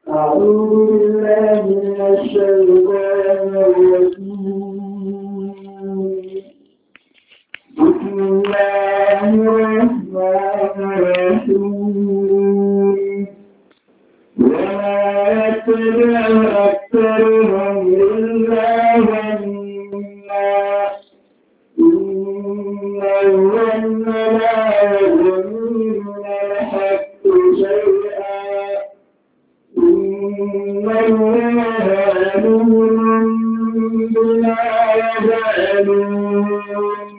أعوذ بالله من الشيطان الرجيم بسم الله الرحمن الرحيم وما يتبع أكثرهم إلا ظنا إن الظن لا يغني من الحق شيئا إن الله عليم بما يفعلون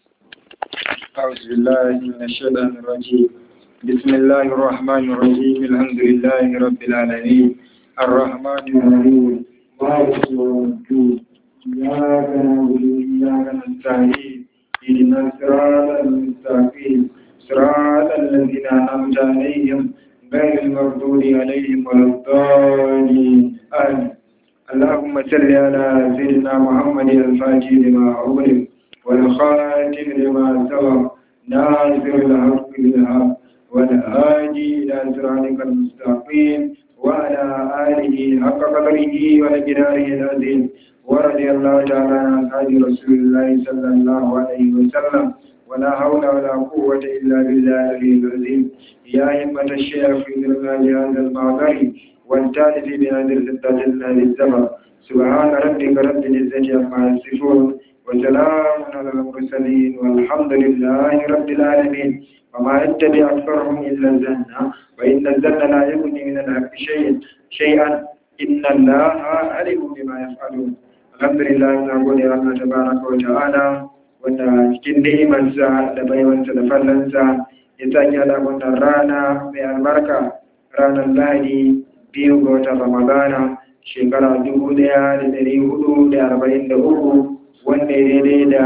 أعوذ بالله من الشيطان الرجيم بسم الله الرحمن الرحيم الحمد لله رب العالمين الرحمن الرحيم مالك يوم الدين إياك نعبد وإياك نستعين اهدنا الصراط المستقيم صراط الذين أنعمت عليهم غير المغضوب عليهم ولا الضالين آمين اللهم صل على سيدنا محمد الفاتح لما أغلق والخاتم لما سبق ناصر الحق بالحق والهادي إلى صراطك المستقيم وعلى آله حق قدره ومقداره العظيم ورضي الله تعالى عن أصحاب رسول الله صلى الله عليه وسلم ولا حول ولا قوة إلا بالله العلي العظيم يا همة الشيخ في ذرنا هذا المعبر والتالف بهذه الستة للزمن سبحان ربك رب العزة عما يصفون وسلام على المرسلين والحمد لله رب العالمين وما يتبع أكثرهم إلا الزن وإن الزن لا يغني من الحق شيء شيئا إن الله عليم بما يفعلون الحمد لله نقول يا الله تبارك وتعالى wanda cikin ni'imarsa da baiwarsa da fallansa ya sanya da wannan rana mai albarka ranar lahadi biyu ga watan ramadana shekara dubu ɗaya da ɗari hudu da arba'in da uku wanda ya daidai da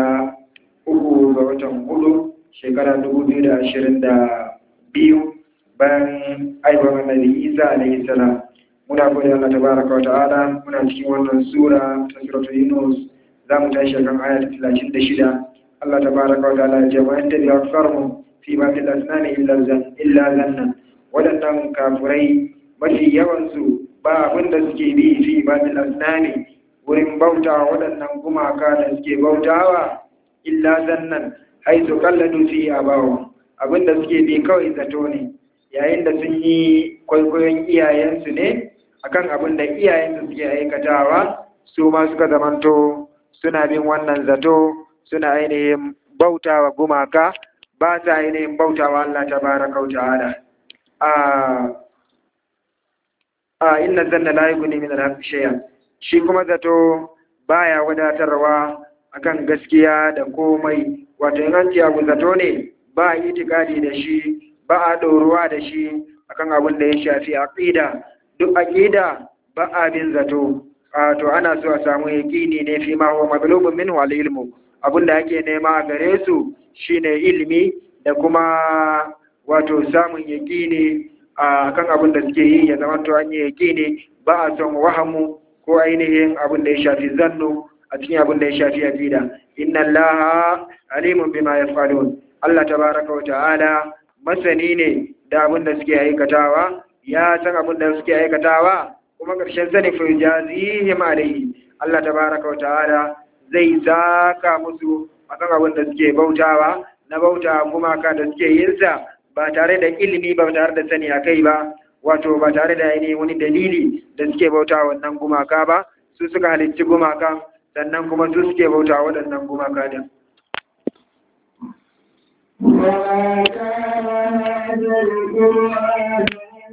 uku ga watan hudu shekara dubu biyu da ashirin da biyu bayan aibar annabi isa alaihi salam muna gode Allah tabaraka wa ta'ala muna cikin wannan sura ta suratul yunus za mu tashi kan aya ta talatin da shida Allah tabaraka wa ta'ala ya ce wa yanta bi aksarhum fi ma fil asnani illa zan illa zanna wadannan kafurai mafi yawan su ba abin da suke bi fi ma fil asnani wurin bauta waɗannan gumaka da suke bautawa illa zannan haizu kalladu fi abawa abinda suke bi kawai zato ne yayin da sun yi kwaikwayon iyayensu ne akan abin da iyayensu suke aikatawa su ma suka zamanto suna bin wannan zato suna ainihin bautawa gumaka ba sa ainihin bautawa Allah ta baraka wa ta'ala a a inna zanna la yughni min al-haqqi shay'an shi kuma zato baya wadatarwa akan gaskiya da komai wato in an ce abu zato ne ba a itikadi da shi ba a ɗoruwa da shi akan abin da ya shafi aqida duk aqida ba a bin zato wato ana so a samu yaqini ne fi ma huwa maglubun minhu al ilmu abin da ake nema a gare su shine ilimi da kuma wato samun yaqini akan abin da suke yi ya zama to an yi yaqini ba a son wahamu ko ainihin abin da ya shafi zannu a cikin abin da ya shafi aqida inna allaha alimun bima yaf'alun Allah tabaraka wa ta'ala masani ne da abin da suke aikatawa ya san abin da suke aikatawa kuma ƙarshen sani fa jazihim alayhi Allah tabaraka wa ta'ala zai saka musu akan abin da suke bautawa na bauta gumaka da suke yin sa ba tare da ilimi ba tare da sani akai ba wato ba tare da ainihin wani dalili da suke bauta wannan gumaka ba su suka halicci gumaka sannan kuma su suke bauta waɗannan gumaka din وما كان هذا القرآن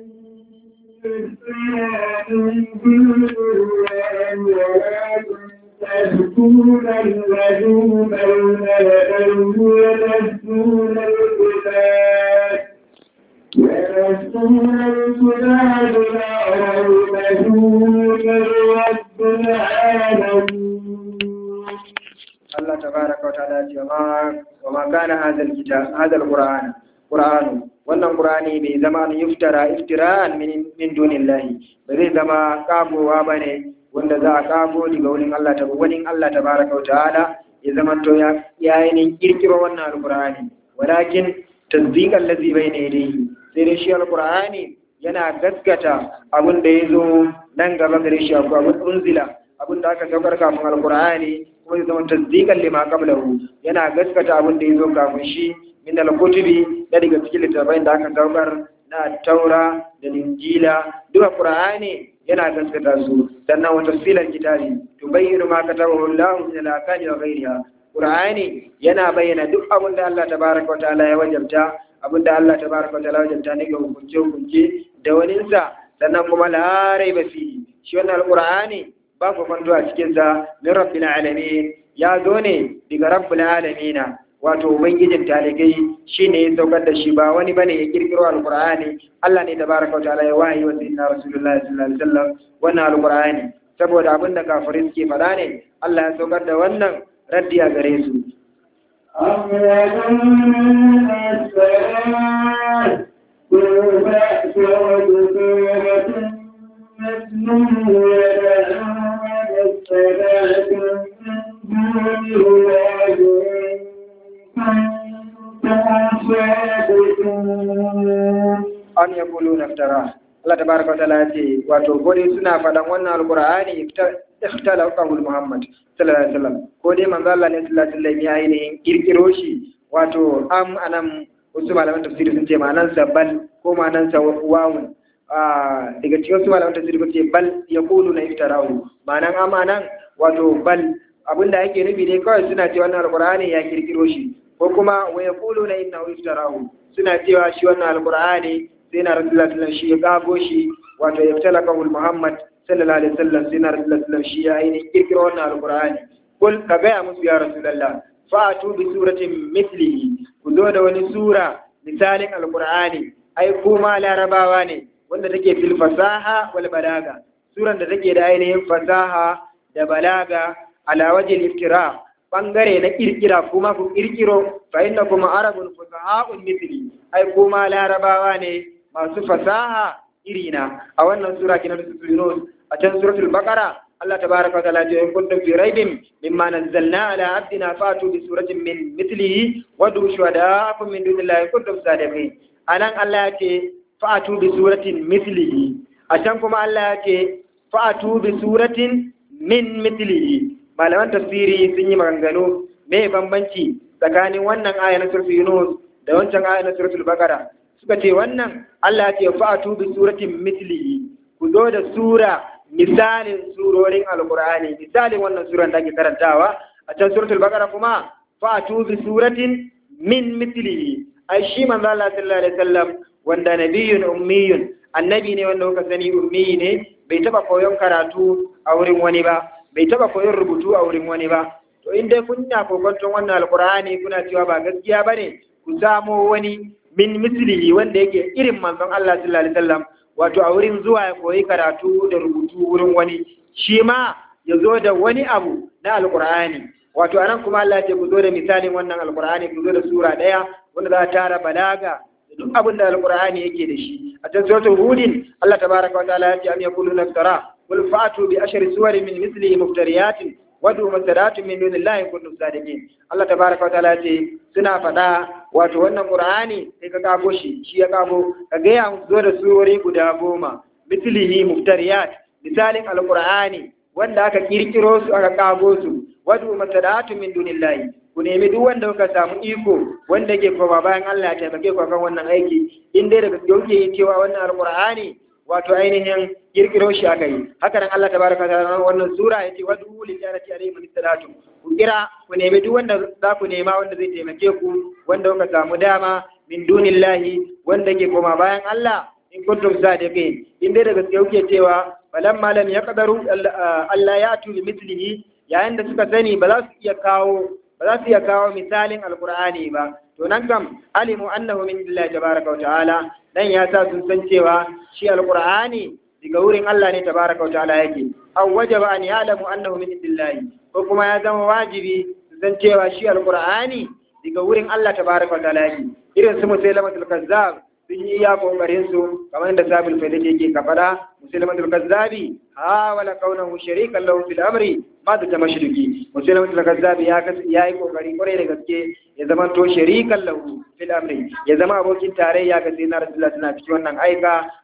تهدون الذين بين يديه وتهدون الكتاب ويرسون الكتاب لا ريب فيه من رب العالمين Allah tabaraka wa ta'ala ce ma wa ma kana hadal kitab hadal qur'an qur'an wannan qur'ani bai zama an yuftara iftira'an min min dunillahi ba zai zama kagowa bane wanda za a kago daga wurin Allah ta wani Allah tabaraka wa ta'ala ya zama to ya yayin kirkiro wannan alqur'ani walakin tasdiqan ladhi bayna yadayhi sai dai shi alqur'ani yana gaskata abin da ya zo nan gaba gare shi abu abin unzila abin da aka saukar kafin alkur'ani kuma ya zama tasdiqan lima qablahu yana gaskata abin da ya zo kafin shi min al-kutubi da daga cikin littattafai da aka saukar na taura da linjila duka qur'ani yana gaskata su sannan wa tafsilal kitabi tubayyinu ma katabahu Allah min al-akali wa ghayriha qur'ani yana bayyana duk abin da Allah tabaraka wa ta'ala ya wajabta abin da Allah tabaraka wa ta'ala ya wajabta ne ga hukunce hukunce da waninsa sannan kuma la raiba fihi shi wannan alqur'ani ba ku kwanto a cikin sa min rabbil alamin ya zo ne daga rabbul alamin wato ubangijin talikai shine ya saukar da shi ba wani bane ya kirkiro alqur'ani Allah ne tabaraka wa ta'ala ya wahayi wa sayyidina rasulullahi sallallahu alaihi wasallam wannan alqur'ani saboda abinda kafirai suke faɗa ne Allah ya saukar da wannan raddi a gare su أم يظن السلام قل فأتوا بسورة مثله يدعون الصلاة من دون الله an ya kulu naftara Allah ta baraka ta ce wato gode suna faɗan wannan alqur'ani ikhtala qawul muhammad sallallahu alaihi wasallam ko dai manzo Allah ne sallallahu alaihi wasallam ya ainihin kirkiro shi wato am anan wasu malaman tafsiri sun ce ma'anan sa bal ko ma'anan sa wawun daga cikin wasu malaman tafsiri sun ce bal yaqulu na iftarahu ma'anan am anan wato bal abinda yake nufi dai kawai suna ce wannan alqur'ani ya kirkiro shi ko kuma wa yaquluna innahu iftarahu suna cewa shi wannan alqur'ani sai na rasulullah sallallahu shi ya kago shi wato ya fitala kawul muhammad sallallahu alaihi wasallam sai na rasulullah sallallahu shi ya ainihin kirkiro wannan alqur'ani kul ka gaya musu ya rasulullah fa'atu bi suratin mithlihi ku zo da wani sura misalin alqur'ani ai kuma larabawa ne wanda take fil fasaha wal balaga suran da take da ainihin fasaha da balaga ala wajil iftira bangare na kirkira kuma ku kirkiro fa inna kuma arabun fusaha'un mithli ai kuma larabawa ne masu fasaha irina a wannan sura kina da Yunus a can suratul baqara Allah tabaraka wa ta'ala ya in kuntum fi raibin mimma nazzalna ala abdina fatu bi suratin min mithlihi wa du shuhada'akum min dunillahi kuntum sadiqin anan Allah ya ce fatu bi suratin mithlihi a can kuma Allah ya ce fatu bi suratin min mithlihi malaman tafsiri sun yi maganganu me bambanci tsakanin wannan aya na suratul Yunus da wancan aya na suratul Baqara suka ce wannan Allah ya ce fa'atu bi suratin mithlihi ku zo da sura misalin surorin alqur'ani misalin wannan suran da ake karantawa a can suratul Baqara kuma fa'atu bi suratin min mithlihi ai shi manzo Allah sallallahu alaihi wasallam wanda nabiyyun ummiyun annabi ne wanda kuka sani ummi ne bai taba koyon karatu a wurin wani ba bai taba koyon rubutu a wurin wani ba to in dai kun na kokonton wannan alkur'ani kuna cewa ba gaskiya bane ku samo wani min mislihi wanda yake irin manzon Allah sallallahu alaihi wasallam wato a wurin zuwa ya koyi karatu da rubutu wurin wani shi ma ya zo da wani abu na alkur'ani wato anan kuma Allah ya ce ku zo da misalin wannan alkur'ani ku zo da sura daya wanda za ta tara balaga da duk abin da alkur'ani yake da shi a cikin suratul hudin Allah tabaraka wa ta'ala ya ce am yaquluna iftara قل فأتوا بأشر سور من مثله مفتريات ودوا مفترات من دون الله إن كنتم صادقين الله تبارك وتعالى ce suna faɗa wato wannan Qur'ani sai ka kago shi shi ya kago ka ga ya zo da surori guda goma mithlihi muftariyat misalin alqur'ani wanda aka kirkiro su aka kago su wadu mutadatu min dunillahi ku nemi duk wanda kuka samu iko wanda ke koma bayan Allah ya taimake ku kan wannan aiki in dai daga yauke cewa wannan alqur'ani wato ainihin kirkiro shi aka yi haka nan Allah tabaraka ta'ala wannan sura yace wadu li jarati alayhi min salatu ku kira ku nemi duk wanda za ku nema wanda zai taimake ku wanda kuka samu dama min dunillahi wanda ke koma bayan Allah in kuntum sadiqin in dai daga yauke cewa falamma lam yaqdaru Allah ya tu mithlihi yayin da suka sani ba za su iya kawo ba za su iya kawo misalin alqur'ani ba to nan kam alimu annahu min billahi tabaraka wa ta'ala dan ya sa sun san cewa shi alqur'ani daga wurin Allah ne tabaraka wa ta'ala yake aw wajaba an ya'lamu annahu min billahi ko kuma ya zama wajibi su san cewa shi alqur'ani daga wurin Allah tabaraka wa ta'ala yake irin su musailamatul kazzab sun yi iya kokarin su kamar yadda sabil faida yake ka fada musailamatul kazzabi ha wala kaunahu sharikan lahu fil amri ma da tamashruki musailamatul kazzabi ya ya yi kokari kwarai da gaske ya zama to sharikan lahu fil amri ya zama abokin tarayya ga sayyidina rasulullah suna cikin wannan aika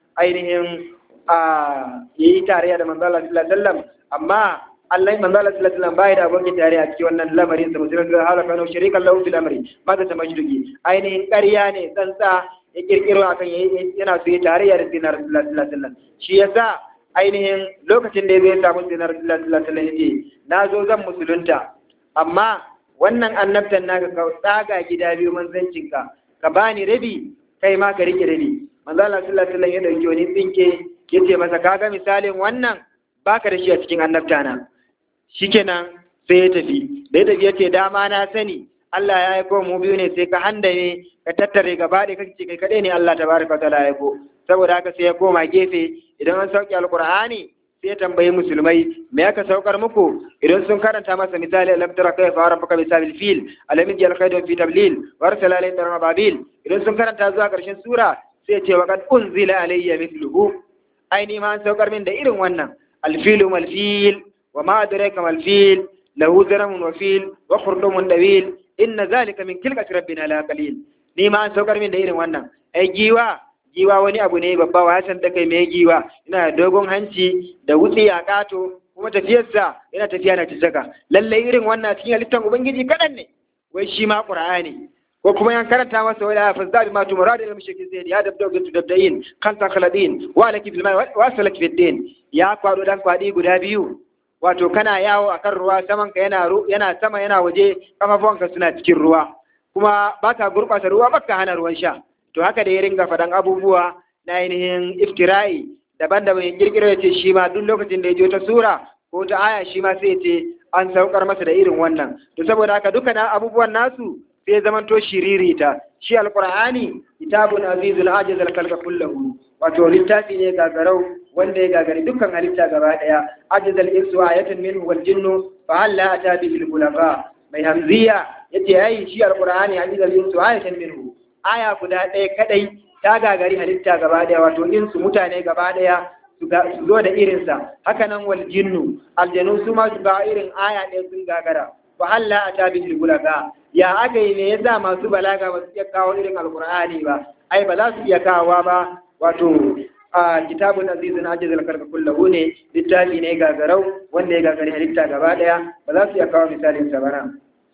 ainihin a yayi tarayya da manzo Allah sallallahu alaihi wasallam amma Allah manzo Allah sallallahu alaihi wasallam bai da abokin tarayya a cikin wannan lamarin sa mutum da halaka no sharikan lahu fil amri ma ta majdugi ainihin ƙarya ne tsantsa ya kirkiro akan yana so ya tarayya da sinar sallallahu alaihi wasallam shi yasa ainihin lokacin da ya samu sinar sallallahu alaihi wasallam yace na zo zan musulunta amma wannan annabtan naka ka tsaga gida biyu manzancinka ka bani rabi kai ma ka rike rabi manzo Allah sallallahu alaihi wasallam ya dauki wani tsinke yace masa kaga misalin wannan baka da shi a cikin annabtana shikenan sai ya tafi da ya tafi yace dama na sani Allah ya aiko mu biyu ne sai ka handame ka tattare gaba ɗaya kake kai kaɗai ne Allah tabaraka wa ta'ala ya aiko saboda haka sai ya koma gefe idan an sauke alqur'ani sai ya tambayi musulmai me aka saukar muku idan sun karanta masa misali alam tara kayfa rabbuka bisabil fil alam yaj'al kaydahu fi tablil wa arsala alayhim tarama babil idan sun karanta zuwa karshen sura sai ya ce wa qad unzila alayya mithluhu aini ma an saukar min da irin wannan alfilu malfil wa ma adraka malfil lahu zaramun wa fil wa khurdumun dawil inna zalika min kilkati rabbina la qalil ni ma an saukar min da irin wannan ai giwa giwa wani abu ne babba wa san da kai mai giwa ina da dogon hanci da wutsi a kato kuma tafiyarsa yana tafiya na tijaka lalle irin wannan cikin halittar ubangiji kadan ne wai shi ma qur'ani ko kuma yan karanta masa wala fa zabi ma tumurad al mushrikin zai ya dabda ga tudabdain kan takhaladin wa laki fil wa salak fid din ya kwado dan kwadi guda biyu wato kana yawo akan ruwa saman ka yana yana sama yana waje kafafuwanka suna cikin ruwa kuma baka gurbata ruwa baka hana ruwan sha to haka da ya ringa faɗan abubuwa na ainihin iftira'i daban-daban ya kirkiro ya ce shi ma duk lokacin da ya je ta sura ko ta aya shi ma sai ya ce an saukar masa da irin wannan to saboda haka duka na abubuwan nasu sai ya zamanto shiririta shi alqur'ani kitabun azizul ajiz al kullahu wato littafi ne gagarau wanda ya gagari dukkan halitta gaba daya ajizal insu ayatan minhu wal jinnu fa hal la ata bihi al mai hamziya yace ai shi alqur'ani ajizal insu ayatan minhu aya guda ɗaya kadai ta gagari halitta gaba daya wato insu mutane gaba daya su zo da irinsa haka nan wal jinnu aljanu su ma su ga irin aya ɗaya sun gagara fa hal la ata bihi al ya aka yi ne yasa masu balaga ba su iya kawo irin alqur'ani ba ai ba za su iya kawowa ba wato a kitabun azizun ajiz al-karka kullahu ne littafi ne gagarau wanda ya gagari halitta gaba daya ba za su iya kawo misalin sa bana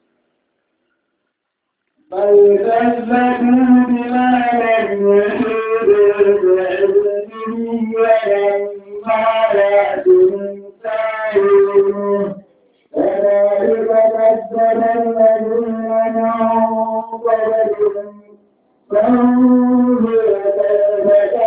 بل كذبوا بما لم يحيطوا بعلمه ولما يأتهم سائلون كذلك كذب الذين من قبلهم فانظر كيف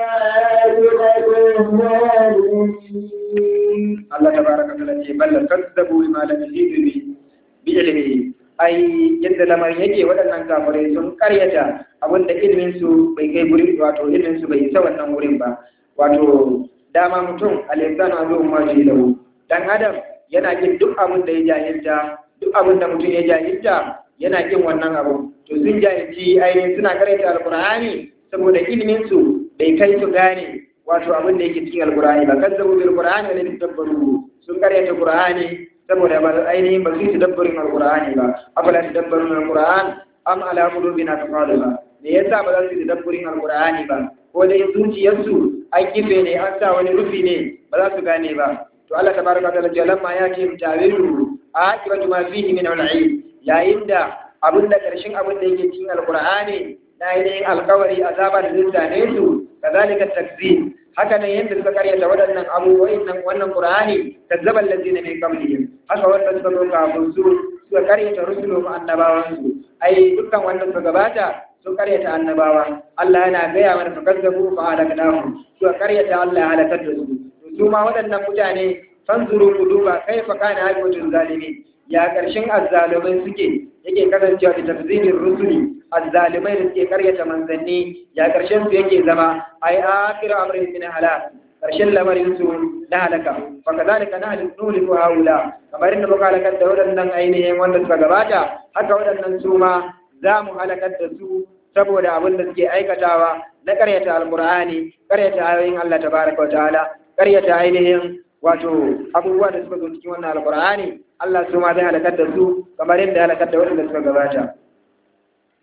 Allah tabaraka wa ta'ala ce bal kazzabu bima lam yuhidu bi ilmihi ai yadda lamarin yake waɗannan kafirai sun karyata abinda ilimin su bai kai guri wato ilimin su bai isa wannan wurin ba wato dama mutum al-insanu azu ma lahu dan adam yana kin duk abin da ya jahilta duk abin da mutum ya jahilta yana kin wannan abu to sun jahilci ainihin suna karyata alqur'ani saboda ilimin su bai kai su gane wato abin da yake cikin alqur'ani ba kazzabu bil qur'ani wa lam tadabbaru sun karyata qur'ani saboda ba ainihin ba su yi tadabburin alqur'ani ba afala tadabbarun alqur'an am ala qulubin aqfaluha me yasa ba za su yi tadabburin alqur'ani ba ko dai zuciyarsu an kife ne an sa wani rufi ne ba za su gane ba to Allah tabaraka wa ta'ala ce lamma ya ce tawilu aqibatu ma fihi min al-ilm yayin da abin da karshen abin da yake cikin alqur'ani na ainihin alkawari azaba da zai su kazalika takzib haka nan yadda suka karyata waɗannan abubuwan nan wannan qur'ani kazzaba allazina min qablihim haka wanda suka zo kafin su suka karyata rusulu ma annabawan su ai dukkan wanda suka gabata sun karyata annabawa Allah yana gaya mana fa kazzabu fa halaknahum suka karyata Allah ya halakar da su su ma waɗannan mutane fanzuru ku duba kaifa kana hakimatul zalimin ya ƙarshen azzalumai suke yake kasancewa da tafzirin rusuli azzalumai da suke karyata manzanni ya ƙarshen su yake zama ai akhir amrin min halak ƙarshen lamarin su na halaka fa kadhalika nahlu nuliku haula kamar inda muka halakar da waɗannan ainihin wanda suka gabata haka waɗannan su ma za mu halakar da su saboda abin da suke aikatawa na karyata alqur'ani karyata ayoyin Allah tabaraka wa ta'ala karyata ainihin wato abubuwa da suka zo cikin wannan alqur'ani Allah su ma zai halakar da su kamar yadda halakar da waɗanda suka gabata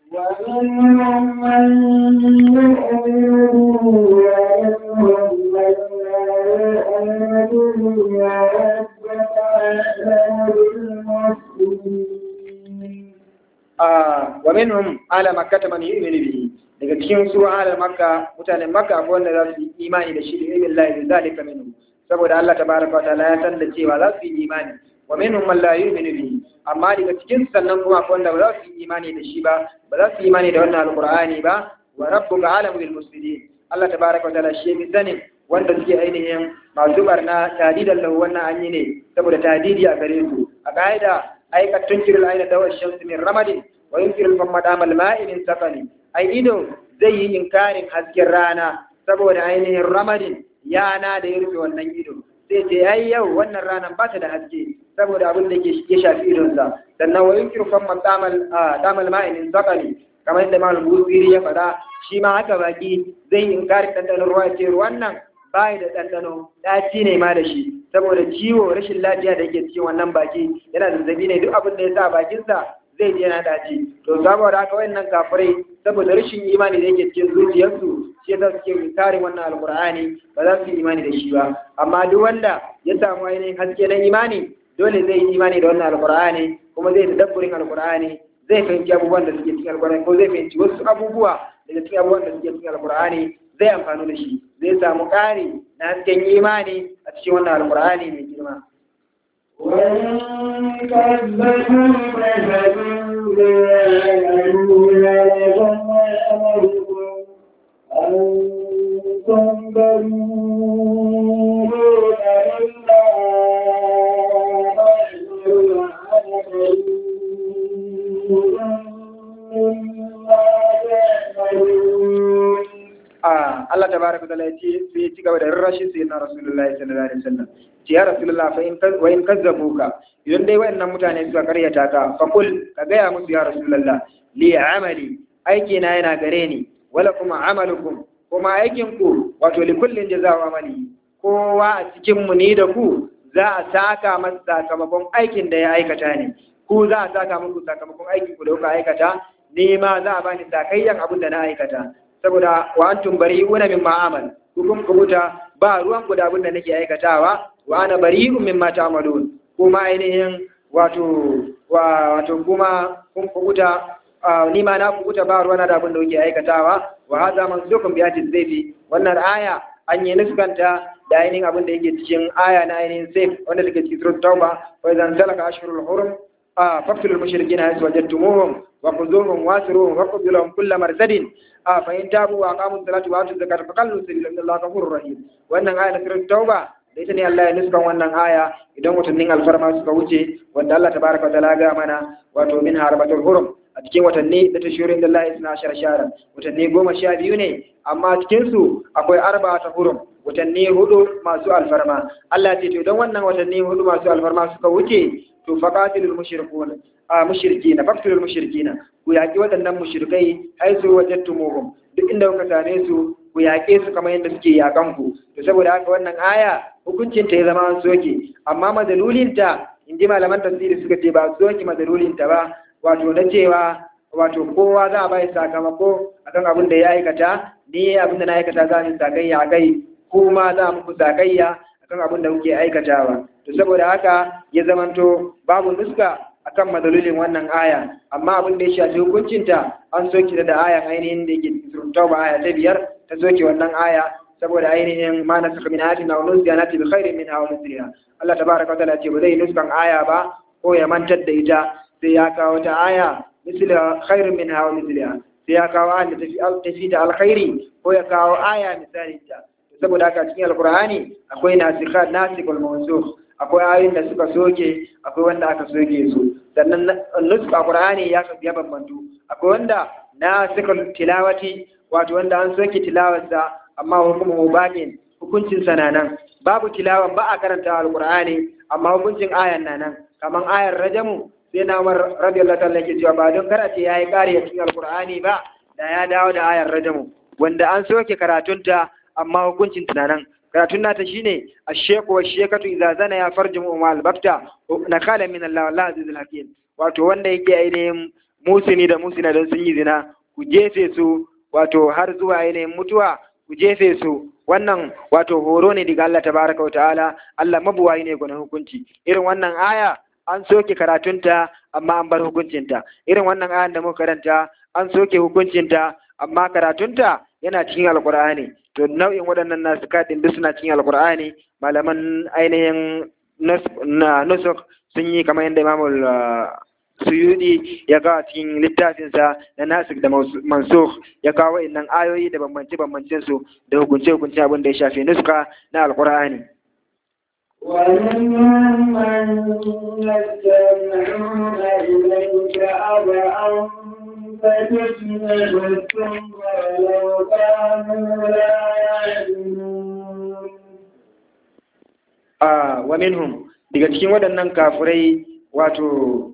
ومنهم من يؤمن به ومنهم من لا يؤمن به وربك أعلم بالمفسدين a wa minhum ala makkata man yu'minu bihi daga cikin su ala makka mutanen makka akwai wanda za su yi imani da shi da ilmin lahi bi zalika minhum saboda Allah tabaraka wa ta'ala ya san da cewa za su yi imani wa minhum man la yu'minu bihi amma daga cikin su sannan kuma akwai wanda ba za su yi imani da shi ba ba za su yi imani da wannan alqur'ani ba wa rabbuka alamu bil mufsidin Allah tabaraka wa ta'ala shi bi sanin wanda suke ainihin masu barna tadidan lahu wannan an yi ne saboda tadidi a gare su a ka'ida ai ka tunkirul aina dawar shamsi min ramadin wa yunkirul famma damal ma'i min safali ai ido zai yi inkarin hasken rana saboda ainihin ramadin yana da ya rufe wannan ido sai ce ai yau wannan ranan ba ta da haske saboda abin da ya shafi idonsa sannan wa yunkiru famma damal damal ma'i min safali kamar yadda mal busiri ya faɗa shi ma haka baki zai yi inkarin ɗanɗanon ruwa ce ruwan nan bai da ɗanɗano ɗaci ne ma da shi saboda ciwo rashin lafiya da yake cikin wannan baki yana zazzabi ne duk abin da ya sa bakinsa zai je yana daci to saboda haka wayannan kafirai saboda rashin imani da yake cikin zuciyarsu shi yasa suke karin wannan alqur'ani ba za su yi imani da shi ba amma duk wanda ya samu ainihin haske na imani dole zai yi imani da wannan alqur'ani kuma zai tadabburin alqur'ani zai fahimci abubuwan da suke cikin alqur'ani ko zai fahimci wasu abubuwa daga cikin abubuwan da suke cikin alqur'ani zai amfani da shi zai samu ƙari na hasken imani a cikin wannan alƙur'ani mai girma. وإن كذبوا فسبوا يعلمون لكم وأمركم أنتم بريئون مما تعملون a Allah tabaraka taala yace sai ya ci gaba da rarrashin sai na Rasulullahi sallallahu alaihi wasallam ce ya Rasulullah fa in wa in kazzabuka idan dai wayannan mutane suka karyata ka fa kul ka gaya musu ya Rasulullah li amali aiki na yana gare ni wala kuma amalukum kuma aikin ku wato li kullin jazaa'u amali kowa a cikin mu ni da ku za a saka masa sakamakon aikin da ya aikata ne ku za a saka muku sakamakon aikin ku da kuka aikata ni ma za a bani sakayyan abin da na aikata saboda wa antum bari'una mimma amal hukum kubuta ba ruwan ku da abin da nake aikatawa wa ana bari'un mimma ta'malun kuma ainihin wato wa wato kuma kun kubuta ni ma na kubuta ba ruwan da abin da kuke aikatawa wa hadha mansukun bi ayati zayfi wannan aya an yi nuskanta da ainihin abin da yake cikin aya na ainihin sayf wanda take cikin surat tauba wa idan salaka ashhurul hurum فاقتلوا المشركين حيث وجدتموهم وخذوهم واسروهم وقتلوا لهم كل مرصد فإن تابوا وأقاموا الصلاة وآتوا الزكاة فخلوا سبيل إن الله غفور رحيم wannan aya na surat tauba da ita ne Allah ya nuskan wannan aya idan watannin alfarma suka wuce wanda Allah tabaraka wa ta'ala ga mana wato min harbatul hurum a cikin watanni da tashirin da Allah isna ashar shara watanni goma sha biyu ne amma cikin su akwai arba ta hurum watanni hudu masu alfarma Allah ya ce to idan wannan watanni hudu masu alfarma suka wuce to faqatilul mushrikun a mushrikina faqtilul mushrikina ku yaki waɗannan mushrikai ai su wajadtumuhum duk inda kuka same su ku yaƙe su kamar yadda suke yakan ku to saboda haka wannan aya hukuncin ta ya zama an soke amma madalulin ta inji malaman tafsiri suka ce ba soke madalulin ta ba wato na cewa wato kowa za a bai sakamako akan abin da ya aikata ni abin da na aikata za mu sakayya a kai kuma za mu sakayya akan abin da kuke aikatawa to saboda haka ya zamanto babu nuska akan madalolin wannan aya amma abin da ya shafi hukuncinta an soke da ayan ainihin da yake cikin tauba aya ta biyar ta soke wannan aya saboda ainihin ma na saka min ayatin na wani ziyana ta bi khairin min hawa musliha Allah tabaraka wa ta'ala ce ba zai nuskan aya ba ko ya mantar da ita sai ya kawo ta aya misla khairin min hawa musliha sai ya kawo aya da tafi ta alkhairi ko ya kawo aya misalin ta saboda haka cikin alqur'ani akwai nasikhat nasikul mawsukh akwai ayoyin da suka soke akwai wanda aka soke su sannan nuska qur'ani ya ya bambantu akwai wanda na suka tilawati wato wanda an soke tilawarsa amma hukumu baqin hukuncin sa nan babu tilawan ba a karanta alqur'ani amma hukuncin ayan nan kaman ayar rajamu sai na Umar radiyallahu ta'ala yake cewa ba don karate yayi kare a cikin alqur'ani ba da ya dawo da ayar rajamu wanda an soke karatunta amma hukuncin tunanan karatun nata shine asheku wa shekatu idza zana ya farji mu mal bakta na kala min Allah wallahi azizul hakim wato wanda yake ainihin musini da musina don sun yi zina ku jefe su wato har zuwa ainihin mutuwa ku jefe su wannan wato horo ne daga Allah tabaraka wa ta'ala Allah mabuwayi ne gwanin hukunci irin wannan aya an soke karatunta amma an bar hukuncinta irin wannan ayan da muka karanta an soke hukuncinta amma karatunta yana cikin alkur'ani to nau'in waɗannan nasu kaɗin duk suna cikin alkur'ani malaman ainihin nusuk sun yi kamar yadda imamul suyudi ya kawo cikin littafinsa na nasik da mansukh ya kawo innan ayoyi da bambance bambancen su da hukunce hukunce abin da ya shafi nuska na alkur'ani ومنهم من يستمعون إليك أبعا فتسمع ثم لو كانوا لا يعلمون a wa minhum daga cikin waɗannan kafirai wato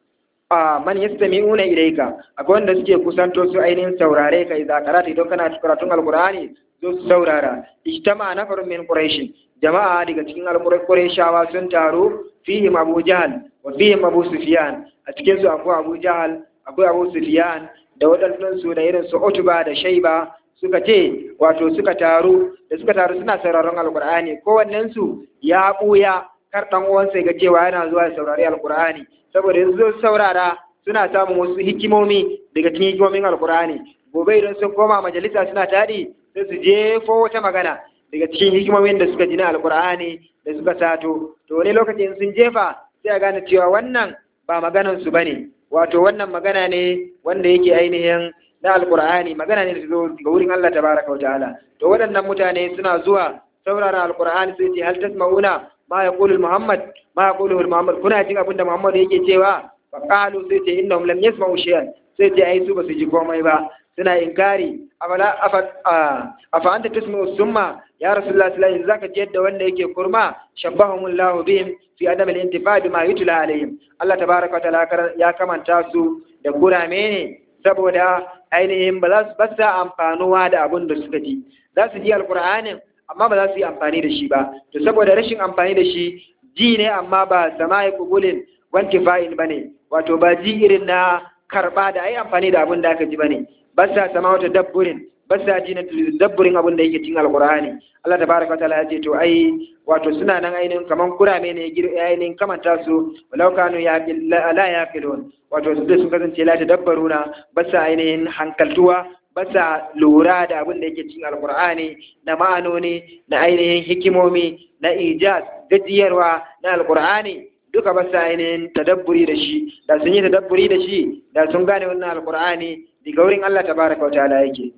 a man yastami'una ilayka akwai wanda suke kusanto su ainihin saurare ka idza karata idan kana karatun alqur'ani zo su saurara ijtama nafarun min quraish jama'a daga cikin alqurayshawa sun taru fihim abu jahl wa fihim abu sufyan a cikin su akwai abu jahl akwai abu sufyan da waɗannan su da irin su utba da shaiba suka ce wato suka taru da suka taru suna sauraron alkur'ani kowannen su ya buya kar dan uwansa ga cewa yana zuwa ya saurari alkur'ani saboda yanzu zo saurara suna samun wasu hikimomi daga cikin hikimomin alkur'ani gobe idan sun koma majalisa suna taɗi sai su jefo wata magana daga cikin hikimomin da suka ji na alkur'ani da suka sato to wani lokacin sun jefa sai a gane cewa wannan ba maganan su bane wato wannan magana ne wanda yake ainihin na alkur'ani magana ne da zo ga wurin Allah tabaraka wa ta'ala to waɗannan mutane suna zuwa saurara alkur'ani sai ce hal tasma'una ma yaqulu muhammad ma yaqulu muhammad kuna jin abin da muhammad yake cewa fa qalu sai ce innahum lam yasma'u shay'an sai ce ai su ba su ji komai ba suna inkari afala afa afa anta tasma'u summa ya rasulullah sallallahu alaihi wasallam zaka ji yadda wanda yake kurma shabbahumullahu bihim fi adam al-intifa bima yutla alaihim Allah tabaraka wa ta'ala ya kamanta su da kurame ne saboda ainihin ba za su basa amfanuwa da abin da suka ji za su ji alkur'anin amma ba za su yi amfani da shi ba to saboda rashin amfani da shi ji ne amma ba sama'i kubulin wanti fa'il bane wato ba ji irin na karba da ai amfani da abin da aka ji bane ba sa sama wata dabburin ba sa ji na dabburin abin da yake cikin alkur'ani Allah tabaraka ta'ala ya ce to ai wato suna nan ainihin kaman kurame ne ainihin kamanta su walau kanu ya la yaqilun wato su da sun kasance la tadabbaruna ba sa ainihin hankaltuwa ba sa lura da abin da yake cikin alkur'ani na ma'anoni na ainihin hikimomi na ijaz gajiyarwa na alkur'ani duka ba sa ainihin tadabburi da shi da sun yi tadabburi da shi da sun gane wannan alkur'ani daga wurin Allah tabaraka wa ta'ala yake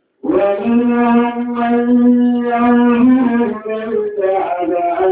ومنهم من يعلمك الكعب أن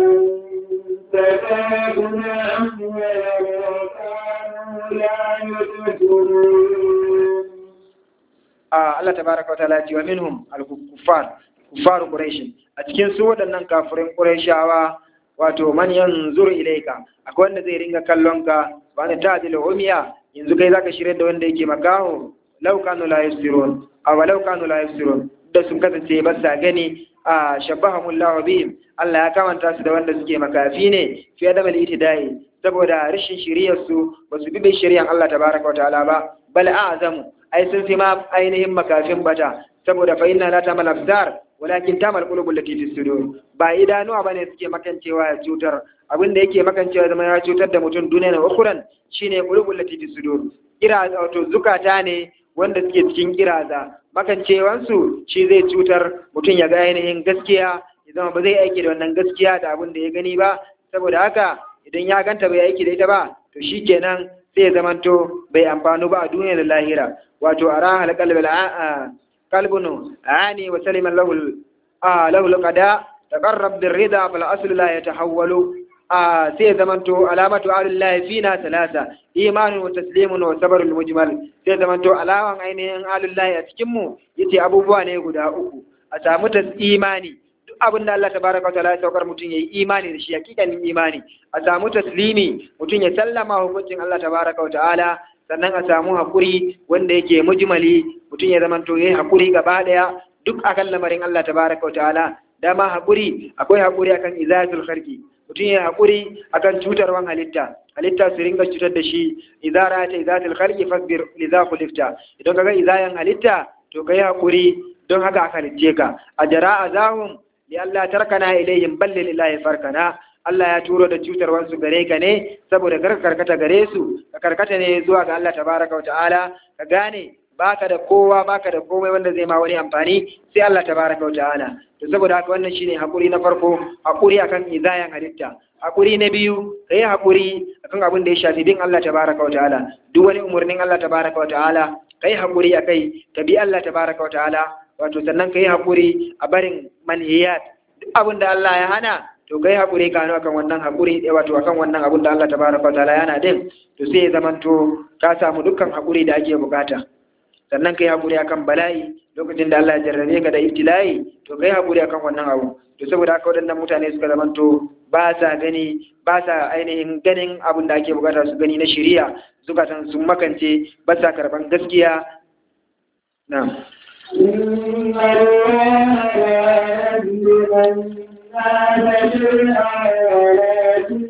تكادنا ولو كانوا لا يشكرون Allah tabaraka wa ta'ala ce wa minhum al-kuffar kuffar quraish a cikin su waɗannan kafirin qurayshawa wato man yanzuru ilayka akwai wanda zai ringa kallon ka wa ne ta'dil umiya yanzu kai zaka shirye da wanda yake makaho law kanu la yusirun aw law kanu la yusirun da sun kasance ba sa gani a shabbahumullahu bihim Allah ya kamanta su da wanda suke makafi ne fi adam al-itidai saboda rashin shiriyar su ba su bi shari'an Allah tabaraka wa ta'ala ba bal a'zamu ai sun fi ma ainihin makafin bata saboda fa inna la tamal abdar walakin tamal qulubul lati fi sudur ba idanuwa bane suke makancewa ya cutar abin da yake makancewa zama ya cutar da mutum duniya na ukuran shine qulubul lati fi sudur kira wato zukata ne wanda suke cikin kiraza makancewansu shi zai cutar mutum ya ga ainihin gaskiya ya zama ba zai aiki da wannan gaskiya da abin da ya gani ba saboda haka idan ya ganta bai aiki da ita ba to shikenan sai ya zamanto bai amfanu ba a duniya da lahira wato a rahal kalbunu ani wa saliman lahul lahul qada taqarrab bir rida fal aslu la yatahawwalu sai ya zamanto alamatu alillahi fina salasa imanun wa taslimun wa sabrul mujmal sai ya zamanto alawan ainihin alillahi a cikin mu yace abubuwa ne guda uku a samu tas imani duk abin da Allah tabaraka wa ta'ala ya saukar mutum yayi imani da shi hakikanin imani a samu taslimi mutum ya sallama hukuncin Allah tabaraka wa ta'ala sannan a samu hakuri wanda yake mujmali mutum ya zamanto yayi hakuri gaba daya duk akan lamarin Allah tabaraka wa ta'ala dama hakuri akwai hakuri akan izatul kharqi mutum ya hakuri akan cutarwan halitta halitta su ringa cutar da shi idza ra'ata izatil khalqi fasbir lidha khulifta idan kaga izayan halitta to kai hakuri don haka aka halicce ka ajara azahum li Allah tarkana ilayhim bal lillahi farkana Allah ya turo da cutarwansu gare ka ne saboda kar karkata gare su ka karkata ne zuwa ga Allah tabaraka wa ta'ala ka gane baka da kowa baka da komai wanda zai ma wani amfani sai Allah tabaraka wa ta'ala to saboda haka wannan shine hakuri na farko hakuri akan izayan halitta hakuri na biyu kai hakuri akan abin da ya shafi bin Allah tabaraka wa ta'ala duk wani umurnin Allah tabaraka wa ta'ala kai hakuri akai ka bi Allah tabaraka wa ta'ala wato sannan kai hakuri a barin manhiyat duk abin da Allah ya hana to kai hakuri ka akan wannan hakuri wato akan wannan abin da Allah tabaraka wa ta'ala yana din to sai ya zamanto ka samu dukkan hakuri da ake bukata sannan kai hakuri akan bala'i lokacin da Allah ya jarrabe ka da ibtila'i to kai hakuri akan wannan abu to saboda haka waɗannan mutane suka zamanto ba sa gani ba sa ainihin ganin abin da ake bukata su gani na shari'a zukatan sun makance ba sa karban gaskiya na إن الله لا يظلم الناس شيئا ولكن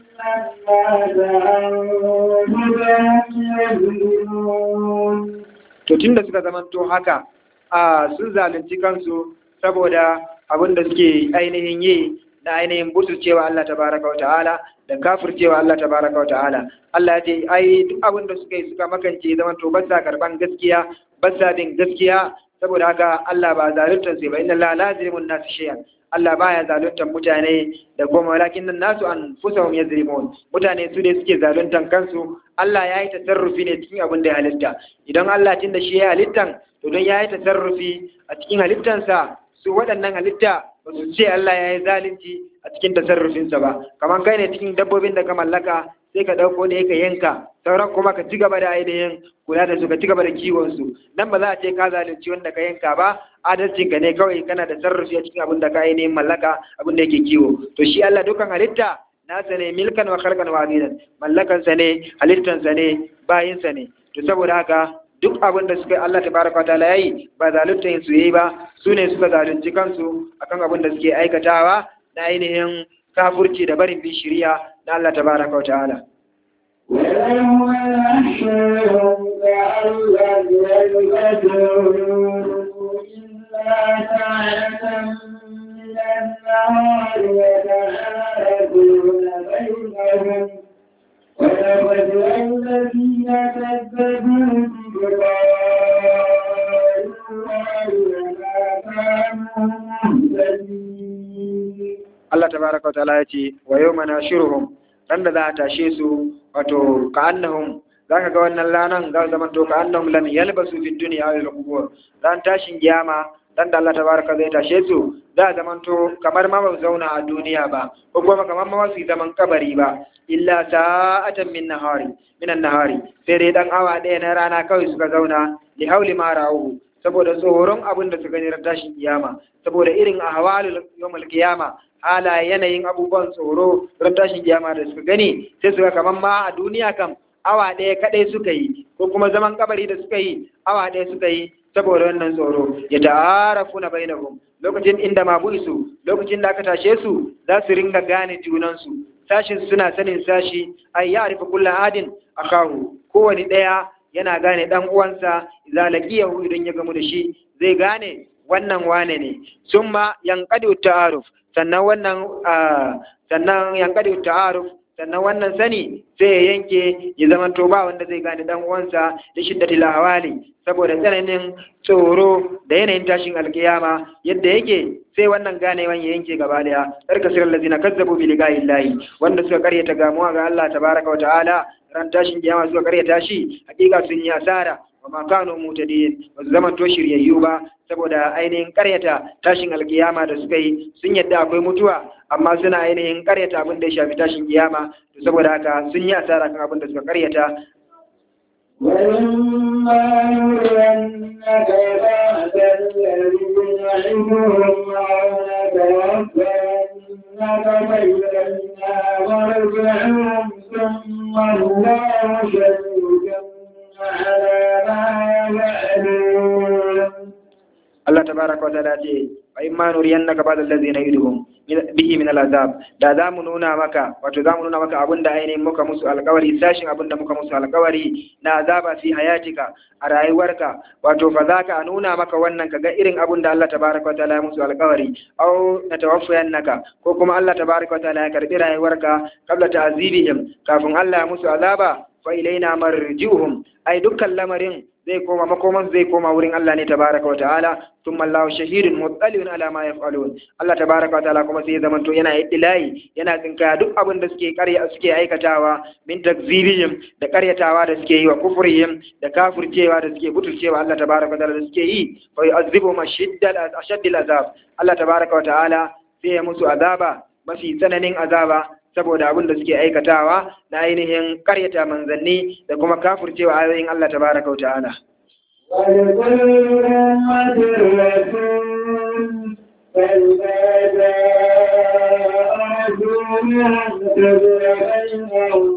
الناس أنفسهم يظلمون to tunda suka zamanto haka a sun zalunci kansu saboda abin da suke ainihin yi na ainihin cewa Allah tabaraka wa ta'ala da kafircewa Allah tabaraka wa ta'ala Allah ya ce ai duk abin da suka yi suka makance zaman to ba sa karban gaskiya ba sa bin gaskiya saboda haka Allah ba zaluntar sai ba inna la lazimun nasu shay'an Allah baya zaluntar mutane da kuma walakin nan nasu an fusahum yazlimun mutane su ne suke zaluntar kansu Allah ya yi tasarrufi ne cikin abin da ya halitta idan Allah tun da shi ya halittan to don ya yi tasarrufi a cikin halittansa su waɗannan halitta ba su ce Allah ya yi zalunci a cikin tasarrufinsa ba kamar kai ne cikin dabbobin da ka mallaka sai ka ɗauko ne ka yanka sauran kuma ka ci gaba da ainihin kula da su ka ci gaba da kiwon su nan ba za a ce ka zalunci wanda ka yanka ba adalcin ka ne kawai kana da sarrafi a cikin abin da ka ainihin mallaka abin da yake kiwo to shi Allah dukan halitta nasa ne milkan wa khalqan wa abidan mallakan sa ne halittan sa ne bayin sa ne to saboda haka duk abin da suka Allah tabaraka wa ta'ala yayi ba zalunta su yayi ba su ne suka zalunci kansu akan abin da suke aikatawa na ainihin kafurci da barin bin shari'a na Allah tabaraka wa ta'ala ويوم يحشرهم كأن لم يلبثوا إلا ساعة من النهار يتعارفون بينهم ولقد الذين كذبوا بلقاء الله وما كانوا مهتدين Allah tabaraka wa ta'ala ya ce wa yawma nashiruhum ran da za a tashe su wato ka annahum zaka ga wannan lanan za su zama to ka annahum lam yalbasu fid dunya aw al qubur ran tashin kiyama dan da Allah tabaraka zai tashe su za a zama to kamar ma ba su zauna a duniya ba ko kuma kamar ma ba su yi zaman kabari ba illa sa'atan min nahari minan nahari sai dai dan awa ɗaya na rana kawai suka zauna li hauli ma ra'uhu saboda tsoron abin da su gani ran tashin kiyama saboda irin ahwalul yawmul kiyama hala yanayin abubuwan tsoro ran tashin kiyama da suka gani sai suka kaman ma a duniya kam awa ɗaya kaɗai suka yi ko kuma zaman kabari da suka yi awa ɗaya suka yi saboda wannan tsoro ya ta'arafu na bainahum lokacin inda ma buisu lokacin da aka tashe su za su ringa gane junansu sashin suna sanin sashi ai ya arifa kullu adin akahu kowane ɗaya yana gane dan uwansa idza laqiyahu idan ya gamu da shi zai gane wannan wane ne summa yanqadu ta'aruf sannan wannan sannan yankadi ta'aruf sannan wannan sani sai ya yanke ya zama to ba wanda zai gane dan uwansa da shiddatil ahwali saboda tsananin tsoro da yanayin tashin alkiyama yadda yake sai wannan ganewan ya yanke gaba daya tarka sirar lazina kazzabu bi liqa'illahi wanda suka karyata gamuwa ga Allah tabaraka wa ta'ala ran tashin kiyama suka karyata shi hakika sun yi asara wa ma kanu mutadin ba su zama to shiryayyu ba saboda ainihin karyata tashin alkiyama da suka yi sun yadda akwai mutuwa amma suna ainihin karyata abin da ya shafi tashin kiyama to saboda haka sun yi asara kan abin da suka karyata وإما يرينك بعد الذي يعدهم أو نتوفينك فإلينا مرجعهم ثم الله شهيد على ما يفعلون Allah tabaraka tabaraka wa ta'ala ce fa imma nuriyannaka ba'd allazi na'iduhum bihi min al'azab da za mu nuna maka wato za mu nuna maka abin da ainihin muka musu alkawari sashin abin da muka musu alkawari na azaba fi hayatika a rayuwarka wato fa za ka nuna maka wannan ka ga irin abin da Allah tabaraka wa ta'ala ya musu alkawari au na tawaffayannaka ko kuma Allah tabaraka wa ta'ala ya karbi rayuwarka qabla ta'zibihim kafin Allah ya musu azaba fa ilaina marji'uhum ai dukkan lamarin zai koma makoman zai koma wurin Allah ne tabaraka wa ta'ala thumma Allahu shahidun muttaliyun ala ma yaf'alun Allah tabaraka wa ta'ala kuma sai ya zamanto yana iddilayi yana tsinka duk abin da suke ƙarya suke aikatawa min takzibihim da ƙaryatawa da suke yi wa kufrihim da kafircewa da suke butulcewa Allah tabaraka wa ta'ala da suke yi fa yu'azzibuhum ashaddal ashaddal azab Allah tabaraka wa ta'ala sai ya musu azaba mafi tsananin azaba saboda abin da suke aikatawa na ainihin karyata manzanni da kuma kafurcewa ayoyin Allah tabaraka wa ta'ala. ولكل أمة رسول فإذا جاء رسولهم قضي بينهم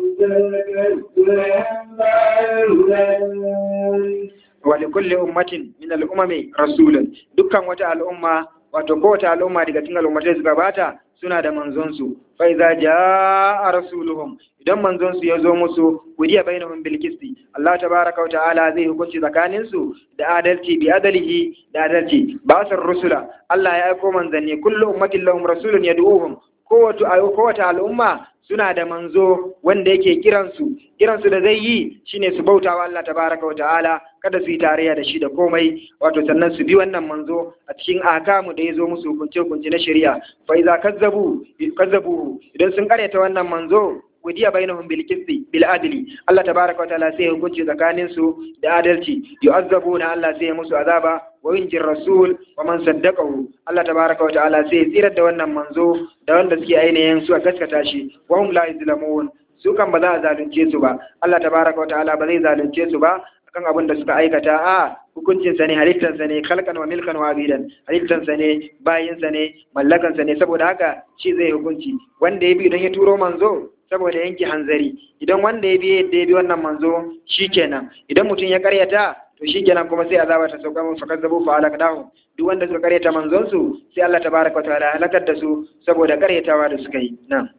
بالقسط لا يظلمون ولكل أمة من الأمم رسول dukkan wata al'umma wato kowace al'umma daga cikin al'ummatai suka bata suna da manzonsu fa idza jaa rasuluhum idan manzonsu ya zo musu wudiya bainahum bil qisti Allah tabaaraka wa ta'ala zai hukunci tsakanin su da adalci bi adalihi da adalci basar rusula Allah ya aiko manzanni kullu ummatin lahum rasulun yad'uhum kowace kowace al'umma suna da manzo wanda yake kiransu kiransu da zai yi shine su bautawa Allah tabaraka wa ta'ala kada su yi tarayya da shi da komai wato sannan su bi wannan manzo a cikin akamu da ya zo musu hukunce hukunce na shari'a fa iza kazzabu kazzabu idan sun karyata wannan manzo wadiya bainahum bil qisti bil adli Allah tabaraka wa ta'ala sai hukunci tsakanin su da adalci yu'azzabuna Allah sai musu azaba wa yunjir rasul wa man saddaqahu Allah tabaraka wa ta'ala sai tsirar da wannan manzo da wanda suke ainihin su a gaskata shi wa hum la yuzlamun su kan ba za a zalunce su ba Allah tabaraka wa ta'ala ba zai zalunce su ba akan abin da suka aikata a hukuncin sa ne halittar sa ne khalqan wa milkan wa abidan halittar sa ne bayin sa ne mallakan sa ne saboda haka shi zai hukunci wanda ya bi idan ya turo manzo saboda yanke hanzari idan wanda ya bi yadda ya bi wannan manzo shikenan idan mutum ya karyata to shikenan kuma sai azaba ta sauka mun fakar zabu fa alakdahu duk wanda suka karyata manzon su sai Allah tabaraka wa ta'ala halakar da su saboda karyatawa da suka yi na'am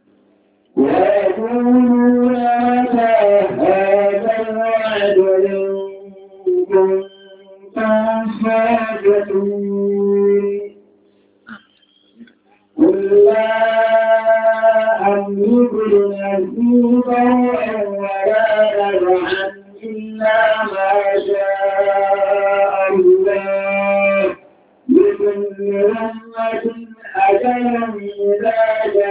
ويقولون متى هذا الوعد إن كنتم صادقين قل لا أملك لنفسي ضرعا ولا نفعا إلا ما شاء الله لكل أمة أجل إذا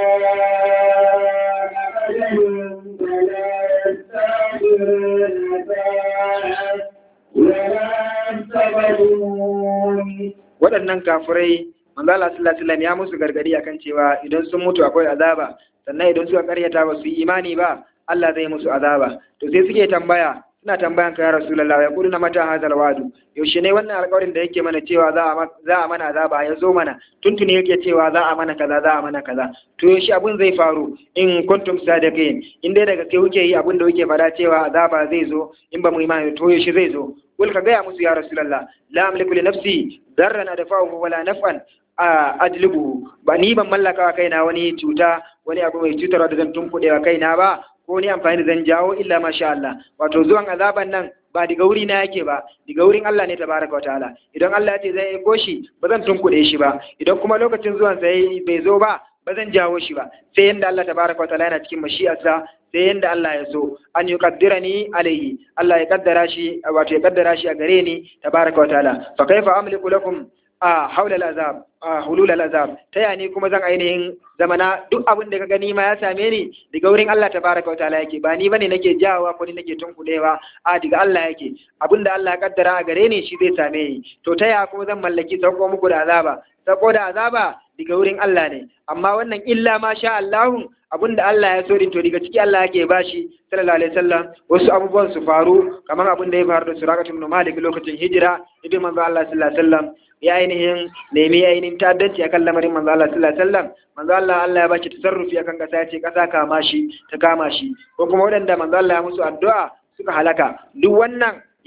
جاء أجلهم فلا يستأخرون ساعة ولا يستقدمون waɗannan kafirai manzo Allah sallallahu alaihi wasallam ya musu gargadi akan cewa idan sun mutu akwai azaba sannan idan suka karyata ba su yi imani ba Allah zai musu azaba to sai suke tambaya suna tambayan ka ya rasulullahi ya kuluna mata hazal wadu yaushe ne wannan alƙawarin da yake mana cewa za a za a mana azaba ya zo mana tuntuni yake cewa za a mana kaza za a mana kaza to yaushe abun zai faru in kuntum sadiqin in dai daga kai kuke yi abin da kuke fada cewa azaba zai zo in ba mu imani to yaushe zai zo kul ka gaya musu ya rasulullah la amliku li nafsi darran adfa'uhu wala naf'an ajlibuhu ba ni ban mallaka wa kaina wani cuta wani abu mai cutarwa da zan tunkuɗe wa kaina ba ko ni amfani da zan jawo illa masha Allah wato zuwan azaban nan ba daga wuri na yake ba daga wurin Allah ne tabaraka wa ta'ala idan Allah ya ce zai aiko shi ba zan tunkuɗe shi ba idan kuma lokacin zuwan sa bai zo ba ba zan jawo shi ba sai yanda Allah tabaraka wa ta'ala yana cikin mashi'arsa sai yanda Allah ya so an yuqaddirani alaihi Allah ya kaddara shi wato ya kaddara shi a gare ni tabaraka wa ta'ala fa kaifa amliku lakum a haula al'azab a hulul al'azab ta yani kuma zan ainihin zamana duk abin da ka gani ma ya same ni daga wurin Allah tabaraka wataala yake ba ni bane nake jawowa ko ni nake tunkudewa a daga Allah yake abin da Allah ya kaddara a gare ni shi zai same ni to ta ya kuma zan mallaki sauko muku da azaba sauko da azaba daga wurin Allah ne amma wannan illa ma sha Allahun abin da Allah ya so din to daga ciki Allah yake bashi sallallahu alaihi wasallam wasu abubuwan su faru kamar abin da ya faru da Suraqatu ibn Malik lokacin hijira idan manzo Allah sallallahu alaihi wasallam ya ainihin nemi ainihin ta'addanci akan lamarin manzo Allah sallallahu alaihi wasallam manzo Allah Allah ya bashi tasarrufi akan kasa ya ce kasa kama shi ta kama shi ko kuma waɗanda manzo Allah ya musu addu'a suka halaka duk wannan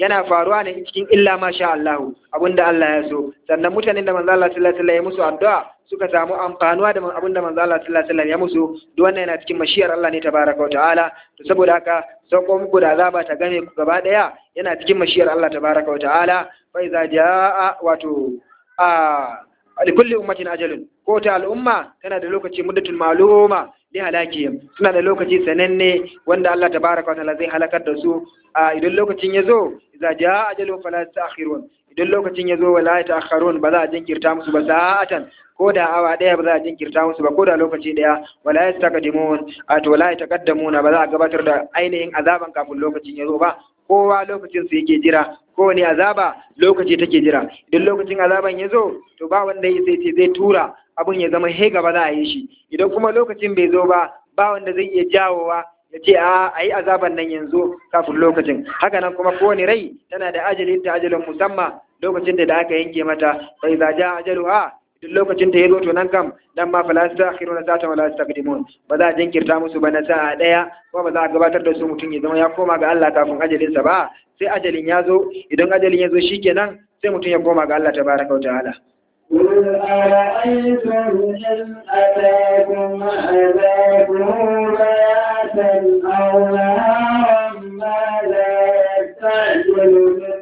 yana faruwa ne cikin illa ma sha Allah abinda Allah ya so sannan mutanen da manzo Allah sallallahu alaihi wasallam ya musu addu'a suka samu amfanuwa da abinda manzo Allah sallallahu alaihi wasallam ya musu duk wannan yana cikin mashiyar Allah ne tabaraka wa ta'ala to saboda haka sauko muku da azaba ta game ku gaba daya yana cikin mashiyar Allah tabaraka wa ta'ala fa iza jaa wato a likulli ummatin ajalun ko ta al'umma tana da lokaci muddatul ma'luma li halakihim suna da lokaci sananne wanda Allah tabaraka wa ta'ala zai halakar da su a idan lokacin ya zo idza jaa ajalun fala ta'khirun idan lokacin ya zo wala ta'khirun ba za a jinkirta musu ba sa'atan ko da awa daya ba za a jinkirta musu ba ko da lokaci daya wala yastaqdimun a to wala yataqaddamuna ba za a gabatar da ainihin azaban kafin lokacin ya zo ba kowa lokacin su yake jira kowane azaba lokaci take jira idan lokacin azaban ya zo to ba wanda ya sai ce zai tura abun ya zama he gaba za a yi shi idan kuma lokacin bai zo ba ba wanda zai iya jawowa ya ce a a yi azaban nan yanzu kafin lokacin haka nan kuma kowane rai tana da ajalin ta ajalin musamman lokacin da aka yanke mata bai za ja ajaluha duk lokacin ta ya zo to nan kam dan ma fala tastakhiruna sa'atan wala tastaqdimun ba za a jinkirta musu ba na sa'a daya kuma ba za a gabatar da su mutum ya zama ya koma ga Allah kafin ajalinsa ba sai ajalin ya zo idan ajalin ya zo shikenan sai mutum ya koma ga Allah tabaraka wa ta'ala قل أرأيتم إن أتاكم عذابه بياتا أو نهارا ماذا يستعجل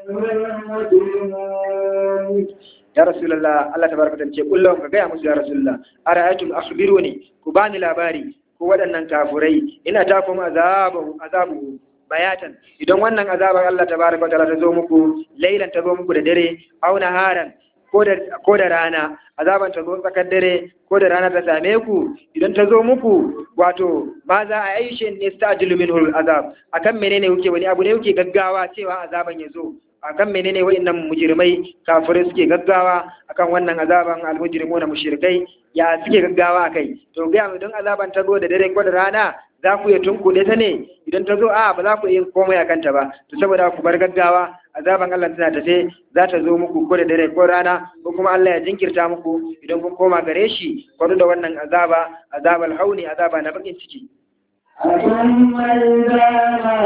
منه المجرمون ya rasulullah Allah tabaraka ta ce kullum ka gaya musu ya rasulullah ara'aytum akhbiruni ku bani labari ko waɗannan kafurai ina ta kuma azabu azabu bayatan idan wannan azabar Allah tabaraka wa ta'ala ta zo muku lailan ta zo muku da dare aw naharan ko da ko da rana azaban ta zo tsakar dare ko da rana ta same ku idan ta zo muku wato ma za a yi shi ne stajilu minhu azab akan menene kuke wani abu ne kuke gaggawa cewa azaban ya zo akan menene wa'annan mujrimai kafirai suke gaggawa akan wannan azaban almujrimuna mushrikai ya suke gaggawa akai to ga mu don azaban ta zo da dare ko da rana za ku iya tunkuɗe ta ne idan ta zo a ba za ku iya komai a kanta ba to saboda ku bar gaggawa azaban Allah tana tafe za ta zo muku ko da dare ko rana ko kuma Allah ya jinkirta muku idan kun koma gare shi kwado da wannan azaba azabal hauni azaba na bakin ciki ثم إذا ما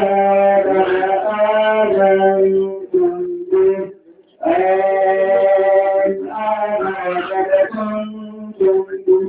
آمنتم به الآن وقد كنتم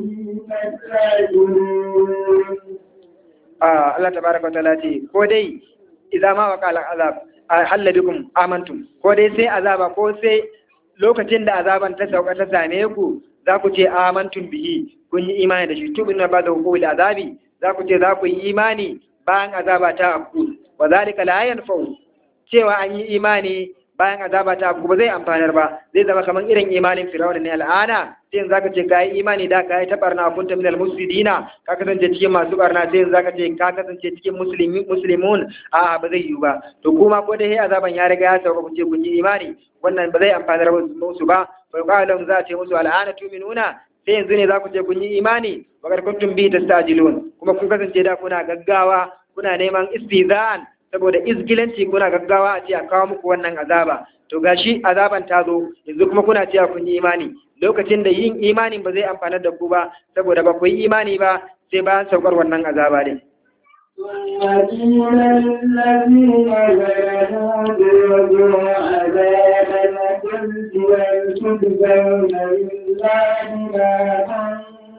به تستعجلون Ah, Allah tabaraka wa ta'ala ce ko dai idza ma waqa azab halla bikum amantum ko dai sai azaba ko sai lokacin da azaban ta sauka ta same ku za ku ce amantum bihi kun yi imani da shi tubin ba da hukul azabi za ku ce za ku yi imani bayan azaba ta afku wa zalika la yanfa'u cewa an yi imani bayan azaba ta afku ba zai amfanar ba zai zama kamar irin imanin firawuna ne al'ana sai yanzu zaka ce ka yi imani da ka yi ta barna kunta minal muslimina ka kasance cikin masu barna sai yanzu zaka ce ka kasance cikin muslimi muslimun a ba zai yiwu ba to kuma ko dai azaban ya riga ya sauka ku ce kun yi imani wannan ba zai amfanar musu ba fa qalu za a ce musu al'ana tu'minuna sai yanzu ne za ku ce kun yi imani wa kad kuntum bi tastajilun kuma kun kasance da kuna gaggawa kuna neman istizan saboda izgilanci kuna gaggawa a ce a kawo muku wannan azaba to gashi azaban ta zo yanzu kuma kuna cewa kun yi imani lokacin da yin imanin ba zai amfanar da ku ba saboda ba ku yi imani ba sai bayan saukar wannan azaba ne ثم قيل للذين ظلموا ذوقوا عذاب الخلد هل تجزون إلا بما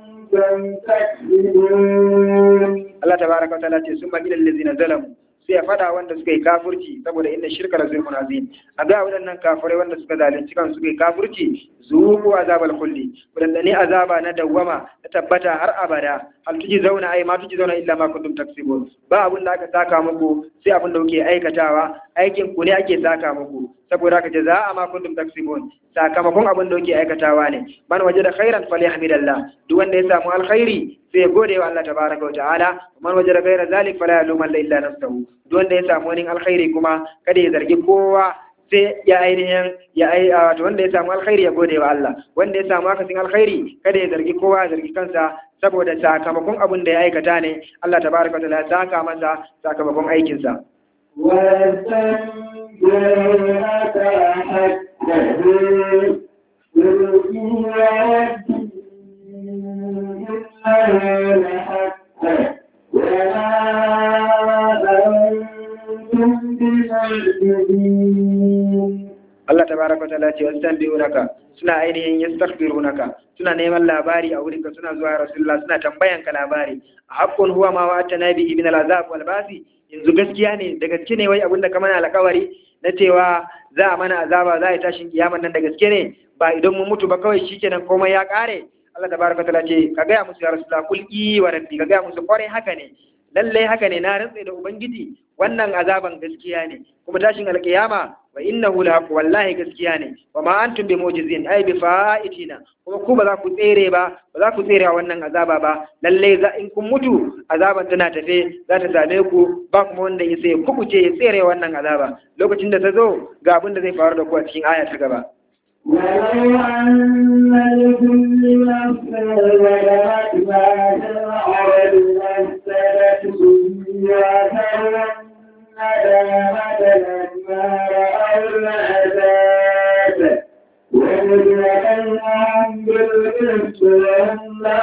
كنتم تكسبون Allah tabaraka wa ta'ala ce sun ma ilal ladzina zalamu sai ya fada wanda suka yi kafurci saboda inna shirka la zulmun azim a ga waɗannan kafirai wanda suka zalunci kan suka yi kafurci zuku azabal kulli wadanda ne azaba na dawwama ta tabbata har abada hal tuji zauna ai ma tuji zauna illa ma kuntum taksibun ba abun da aka saka muku sai abun da kuke aikatawa aikin ku ne ake saka muku saboda haka jaza'a ma kuntum taksibun sakamakon abun da kuke aikatawa ne man wajada khairan falyahmidallah duk wanda ya samu alkhairi sai ya gode wa Allah tabaraka wa ta'ala man wajada ghaira zalik fala yalumanna illa nafsahu duk wanda ya samu wani alkhairi kuma kada ya zargi kowa sai ya ainihin ya ai wato wanda ya samu alkhairi ya gode wa Allah wanda ya samu akasin alkhairi kada ya zargi kowa ya zargi kansa saboda sakamakon abin da ya aikata ne Allah tabaraka wa ta'ala ya saka masa sakamakon aikinsa ويستنبئونك حتى قل إن إنها لحق وما أنتم بمعجزين tabaraka ta'ala ce yastanbi'unaka suna ainihin yastaghfirunaka suna neman labari a wurinka suna zuwa rasulullah suna tambayan ka labari haqqun huwa ma wa'atana bihi min al'azab wal basi yanzu gaskiya ne da gaske ne wai abinda ka mana alƙawari na cewa za a mana azaba za a yi tashin kiyaman nan da gaske ne ba idan mun mutu ba kawai shikenan komai ya kare Allah tabaraka ta'ala ce ka gaya musu ya rasulullah kul i wa rabbi ka gaya musu kwarai haka ne lalle haka ne na rantsa da ubangiji wannan azaban gaskiya ne kuma tashin alkiyama wa innahu lahaq wallahi gaskiya ne wa ma antum bi mu'jizin ay bi fa'itina kuma ku ba za ku tsere ba ba za ku tsere wannan azaba ba lalle za in kun mutu azaban tana tafe za ta same ku ba kuma wanda ya sai kubuce ya tsere wannan azaba lokacin da ta zo ga abin da zai faru da ku a cikin aya ta gaba ولو أن لكل نفس ظلمت ما في الأرض لافتدت به وتولى لما رأوا العذاب وقضي بينهم بالقسط وهم لا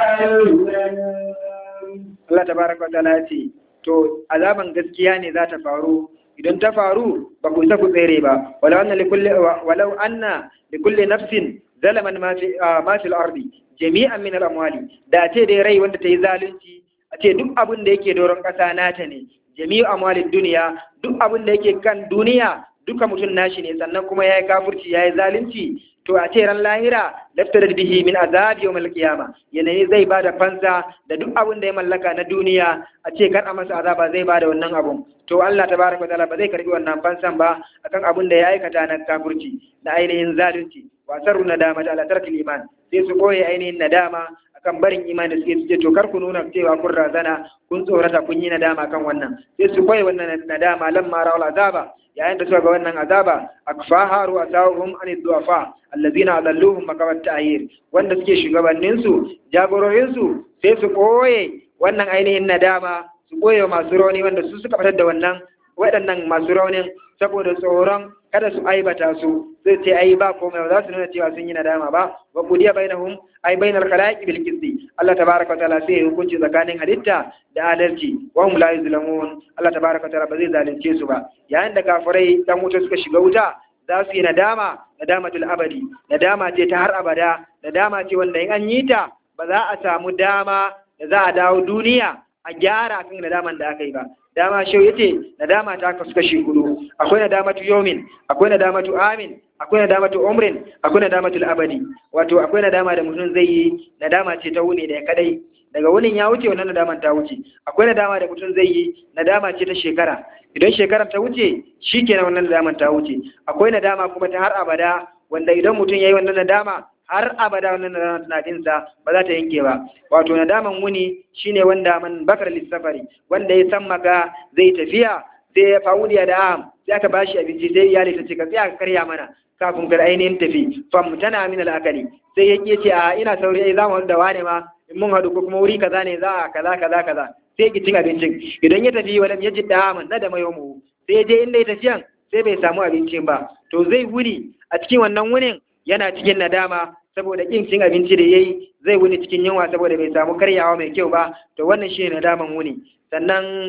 يظلمون Allah tabaraka wa ta'ala ya ce to azaban gaskiya ne za ta faru idan ta faru ba ku isa ku tsere ba walau anna likulli walau anna likulli nafsin zalaman ma fi ma fil ardi jami'an min al amwali da ce dai rai wanda ta yi zalunci a ce duk abin da yake doron ƙasa nata ne jami'u amwalin duniya duk abin da yake kan duniya duka mutum nashi ne sannan kuma yayi kafirci yayi zalunci to a ce ran lahira laftar bihi min azab yawmal qiyama yanayi zai bada fansa da duk abin da ya mallaka na duniya a ce kar a masa azaba zai bada wannan abun to Allah tabaraka taala ba zai karbi wannan fansan ba akan abin da ya aikata na kafirci na ainihin zalunci wa sarru nadama ala tarkil iman sai su koye ainihin nadama akan barin imani da suke ce to kar ku nuna cewa kun razana kun tsorata kun yi nadama kan wannan sai su koye wannan nadama lamma rawal azaba yayin da suka ga wannan azaba akfaharu asawhum an du'afa allazina adalluhum makabat ta'yir wanda suke shugabannin su jagororin su sai su koye wannan ainihin nadama su koye masu rauni wanda su suka fitar da wannan waɗannan masu raunin saboda tsoron kada su aibata su zai ce ai ba komai ba za su nuna cewa sun yi nadama ba wa qudiya bainahum ai bainal khalaiqi bil qisti Allah tabaaraka wa ta'ala sai ya hukunci tsakanin halitta da adalci wa hum la yuzlamun Allah tabaaraka wa ta'ala ba zai zalunce su ba yayin da kafirai dan wuta suka shiga wuta za su yi nadama nadamatul abadi nadama ce ta har abada nadama ce wanda in an yi ta ba za a samu dama da za a dawo duniya a gyara kan nadaman da aka yi ba dama shau yace nadama ta kasu kashi hudu akwai nadamatu yawmin akwai nadamatu amin akwai nadamatu umrin akwai nadamatu abadi wato akwai nadama da mutum zai yi nadama ce ta wuni da kadai daga wunin ya wuce wannan nadaman ta wuce akwai nadama da mutum zai yi nadama ce ta shekara idan shekarar ta wuce shikenan wannan nadaman ta wuce akwai nadama kuma ta har abada wanda idan mutum yayi wannan nadama har abada wannan nadama tana dinsa ba za ta yanke ba wato nadaman wuni shine wanda man bakar lissafari wanda ya san maka zai tafiya sai ya fa'udiya da am sai aka bashi abinci sai iyali ta ce ka tsaya ka karya mana kafin ka ainihin tafi fam tana min al'akali sai ya ce a ina sauri ai za mu haɗu da wane ma in mun haɗu ko kuma wuri kaza ne za a kaza kaza kaza sai ki cin abincin idan ya tafi walam ya ji da na da mayo mu sai ya je inda ya tafiyan sai bai samu abincin ba to zai wuni a cikin wannan wunin yana cikin nadama saboda kin cin abinci da yayi zai wuni cikin yunwa saboda bai samu karyawa mai kyau ba to wannan shine nadaman wuni sannan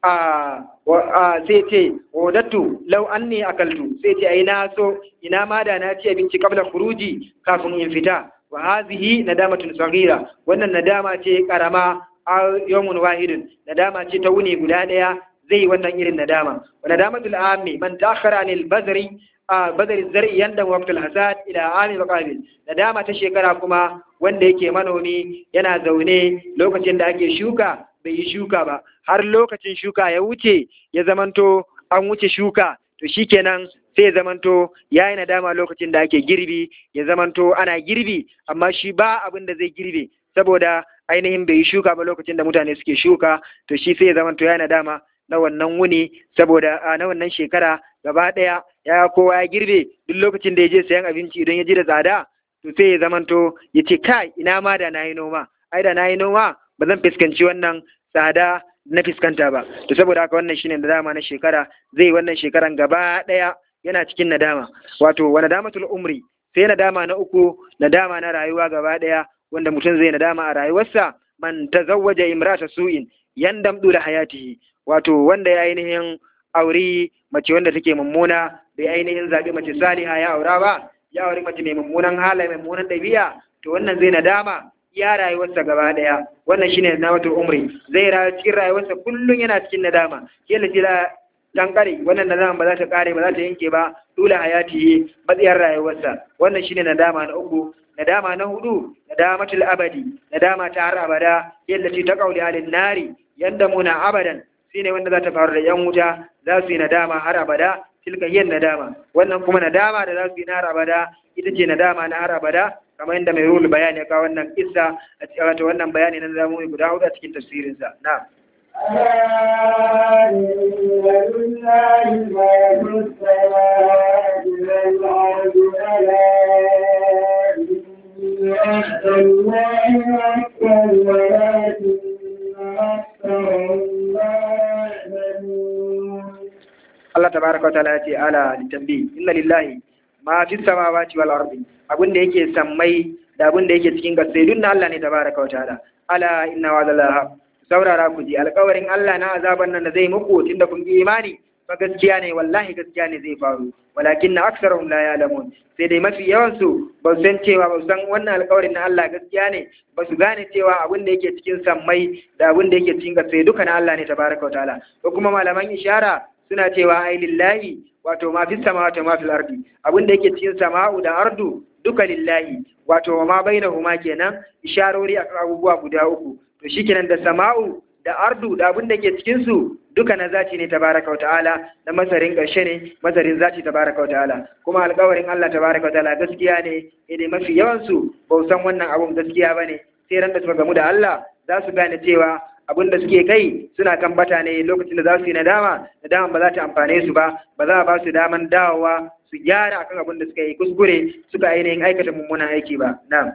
a sai ce wadattu lau anni akaltu sai ce ai na so ina ma da na ci abinci kabla khuruji kafin in fita wa hazihi nadamatun saghira wannan nadama ce karama a yawmun wahidin nadama ce ta wuni guda daya zai wannan irin nadama wa nadamatul ammi man ta'akhkhara anil bazri a bazari zar'i yanda waqtul hasad ila ami maqabil nadama ta shekara kuma wanda yake manomi yana zaune lokacin da ake shuka bai yi shuka ba har lokacin shuka ya wuce ya zamanto an wuce shuka to shikenan sai ya zamanto ya yi nadama lokacin da ake girbi ya zamanto ana girbi amma shi ba abin da zai girbe saboda ainihin bai yi shuka ba lokacin da mutane suke shuka to shi sai ya zamanto ya yi nadama na wannan wuni saboda a na wannan shekara gaba ɗaya ya kowa ya girbe duk lokacin da ya je sayan abinci idan ya ji da tsada to sai ya zamanto ya ce kai ina ma da na yi noma ai da na yi noma ba zan fuskanci wannan tsada na fuskanta ba to saboda haka wannan shine nadama na shekara zai wannan shekaran gaba ɗaya yana cikin nadama wato wa nadamatul umri sai nadama na uku nadama na rayuwa gaba ɗaya wanda mutum zai nadama a rayuwarsa man tazawwaja imrata su'in yandam dula hayatihi wato wanda ya ainihin auri mace wanda take mummuna bai ainihin zaɓi mace saliha ya aura ba ya auri mace mai mummunan halaye mai mummunan ɗabi'a to wannan zai nadama ya rayuwarsa gaba ɗaya wannan shine nadamatul umri zai rayu cikin rayuwarsa kullum yana cikin nadama yalla jira dan kare wannan nadama ba za ta kare ba za ta yanke ba dole hayati matsayar rayuwarsa wannan shine nadama na uku nadama na hudu nadamatul abadi nadama ta har abada yalla ta kauli alin nari yanda muna abadan shine wanda za ta faru da yan wuta za su yi nadama har abada tilka yin nadama wannan kuma nadama da za su yi na har abada ita ce nadama na har abada kamar yadda mai rulu bayani ya kawo wannan kissa a cikin wato wannan bayani na zamu yi guda hudu a cikin tafsirinsa na'am ألا إن لله ما في السماوات والأرض ألا إن عهد الله أكبر ولكن أكثرهم لا يعلمون Allah tabaraka wa ta'ala ya ce ala litambi inna lillahi ma fi samawati wal ardi abin da yake sammai da abin da yake cikin gasai duk na Allah ne tabaraka wa ta'ala ala inna wa'dallahi saurara ku ji alƙawarin Allah na azaban nan da zai muku tunda kun yi imani fa gaskiya ne wallahi gaskiya ne zai faru walakin na aksarahum la ya'lamun sai dai mafi yawan su ba su san cewa ba su san wannan alƙawarin na Allah gaskiya ne ba su gane cewa abin da yake cikin sammai da abin da yake cikin gasai duka na Allah ne tabaraka wa ta'ala ko kuma malaman ishara suna cewa ai lillahi wato ma fi samawati ma fil ardi abin da yake cikin sama'u da ardu duka lillahi wato ma bainahuma kenan isharori akan abubuwa guda uku to shikenan da sama'u da ardu da abin da ke cikin su duka na zati ne tabaraka wa ta'ala na masarin ƙarshe ne masarin zati tabaraka wa ta'ala kuma alƙawarin Allah tabaraka wa ta'ala gaskiya ne idan mafi yawan su ba san wannan abun gaskiya bane sai ran da suka gamu da Allah za su gane cewa abin da suke kai suna kan bata ne lokacin da za su yi nadama nadama ba za ta amfane su ba ba za a ba su daman dawowa su gyara akan abin da suka yi kuskure suka ainihin aikata mummunan aiki ba na'am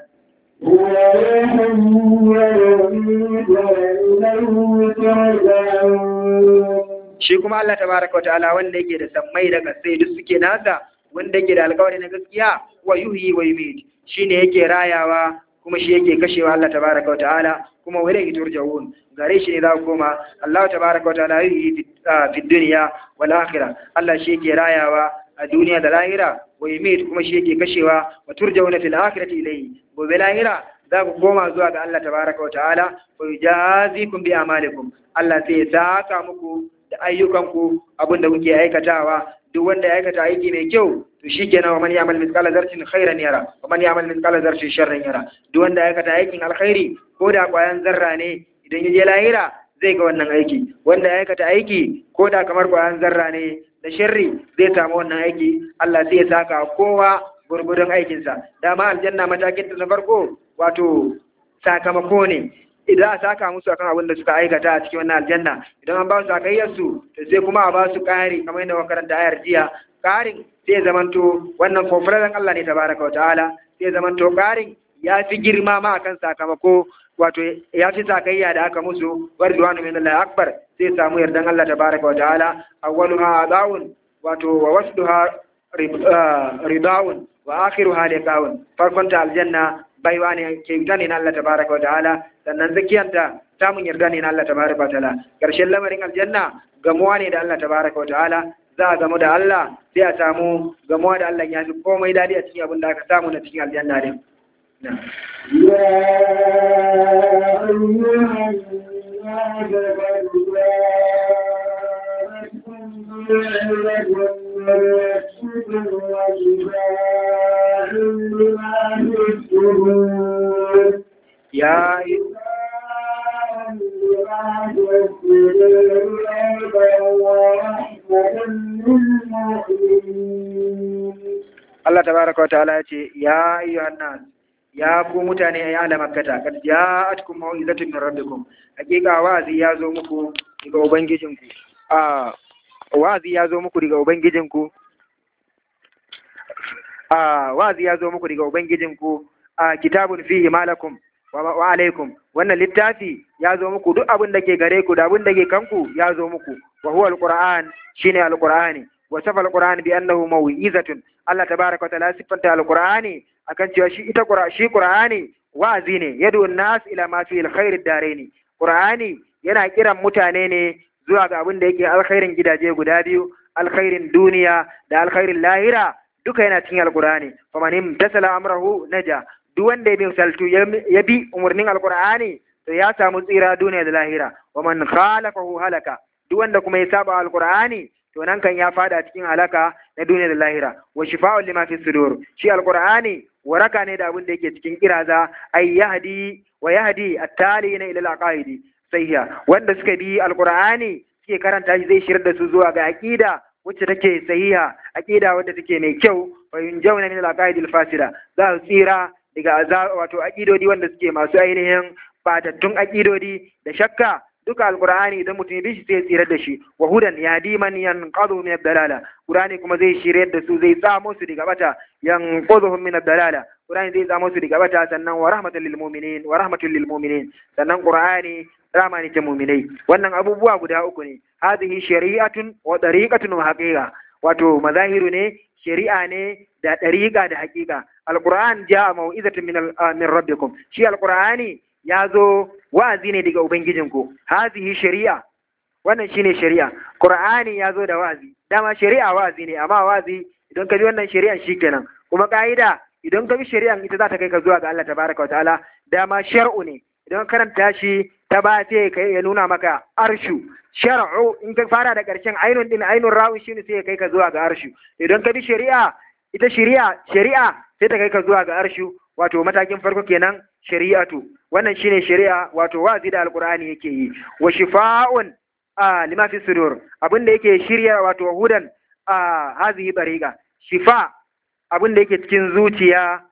shi kuma Allah tabaraka wa ta'ala wanda yake da sammai da kasai duk suke nasa wanda yake da alƙawari na gaskiya wa yuhyi wa yumiit shine yake rayawa kuma shi yake kashewa Allah tabaraka wa ta'ala kuma wa ilayhi turja'un gare shi ne za ku koma Allah tabaraka wa ta'ala yuhyi fi dunya wal akhirah Allah shi yake rayawa a duniya da lahira wa yumiit kuma shi yake kashewa wa turja'una fil akhirati ilayhi gobe lahira za ku koma zuwa ga Allah tabaraka wa ta'ala wa yujazikum bi amalikum Allah sai ya saka muku da ayyukanku abinda kuke aikatawa duk wanda ya aikata aiki mai kyau to shikenan wa man ya'mal mithqala dharratin khairan yara wa man ya'mal mithqala dharratin sharran yara duk wanda ya aikata aikin alkhairi ko da kwayan zarra ne idan ya je lahira zai ga wannan aiki wanda ya aikata aiki ko da kamar kwayan zarra ne da sharri zai samu wannan aiki Allah sai ya saka kowa gurgudun aikinsa dama aljanna matakin ta na farko wato sakamako ne idan a saka musu akan abin da suka aikata a cikin wannan aljanna idan an ba su sakayyarsu to sai kuma a ba su ƙari kamar yadda makaranta ayar jiya ƙarin sai zamanto wannan kofarar Allah ne tabaraka wa ta'ala sai zamanto ƙarin ya fi girma ma akan sakamako wato ya fi sakayya da aka musu warduwanu min Allah akbar sai samu yardan Allah tabaraka wa ta'ala awwaluha adawun wato wa wasduha ridawun wa akhiruha liqawun farkon ta aljanna baiwa ne ke gane na Allah tabaraka wa ta'ala sannan zakiyanta samun yarda ne na Allah tabaraka wa ta'ala karshen lamarin aljanna gamuwa ne da Allah tabaraka wa ta'ala za a gamu da Allah sai a samu gamuwa da Allah ya fi komai dadi a cikin abin da aka samu na cikin aljanna din يا أيها الناس قد جاءتكم موعظة من ربكم وشفاء لما في الصدور يا Allah tabaraka wa ta'ala ya ce ya ayyuhan nas ya ku mutane ya ala makkata kad ja'atkum mau'izatun min rabbikum hakika wa'azi ya zo muku daga ubangijinku a wa'azi ya zo muku daga ubangijinku a wa'azi ya zo muku daga ubangijinku a kitabun fihi malakum wa alaikum wannan littafi ya zo muku duk abin da ke gare ku da abin da ke kanku ya zo muku wa huwa alquran shine alqurani wa safa alquran bi annahu mau'izatun Allah tabaraka wa ta'ala sifanta alqurani akan cewa shi ita shi qur'ani wa'azi ne yadu nas ila ma fi alkhair ad-daraini qur'ani yana kiran mutane ne zuwa ga abin da yake alkhairin gidaje guda biyu alkhairin duniya da alkhairin lahira duka yana cikin alqur'ani faman imtasala amrahu naja duk wanda ya bi saltu ya bi umarnin alqur'ani to ya samu tsira duniya da lahira wa man khalafahu halaka duk wanda kuma ya saba alqur'ani to nan kan ya fada cikin halaka na duniya da lahira wa shifa'un lima fi sudur shi alqur'ani waraka ne da abin da yake cikin kiraza ay yahdi wa yahdi at-talina ila al-aqaidi sahiha wanda suka bi alqur'ani suke karanta shi zai shirar da su zuwa ga aqida wacce take sahiha aqida wadda take mai kyau wa yunjawna min al-aqaidi al-fasida za su tsira daga wato aqidodi wanda suke masu ainihin batattun aqidodi da shakka duka alqur'ani idan mutum ya bi shi sai tsira da shi wa hudan yahdi man yanqadu min ad-dalala qur'ani kuma zai shiryar da su zai tsamo su daga bata yanquduhum min ad-dalala qur'ani zai tsamo su daga bata sannan wa rahmatan lil mu'minin wa rahmatul lil mu'minin sannan qur'ani rama ne ta mu'minai wannan abubuwa guda uku ne hadhihi shari'atun wa tariqatun wa haqiqa wato mazahiru ne shari'a ne da ɗariƙa da haƙiƙa alƙur'an ja mau'izatun min min rabbikum shi alƙur'ani ya zo wa'azi ne daga ubangijinku hazihi shari'a wannan shine shari'a qur'ani ya zo da wa'azi dama shari'a wa'azi ne amma wa'azi idan ka bi wannan shari'an shikenan kuma ka'ida idan ka bi shari'an ita za ta kai ka zuwa ga Allah tabaraka wa ta'ala dama shar'u ne idan karanta shi ta ba sai kai ya nuna maka arshu shar'u in ka fara da ƙarshen ainun din ainun rawi shine sai ya kai ka zuwa ga arshu idan ka bi shari'a ita shari'a shari'a sai ta kai ka zuwa ga arshu wato matakin farko kenan shari'atu wannan shine shari'a wato wazi da alqur'ani yake yi wa shifa'un a lima fi sudur abin da yake shirya wato hudan a hazihi bariga shifa abin da yake cikin zuciya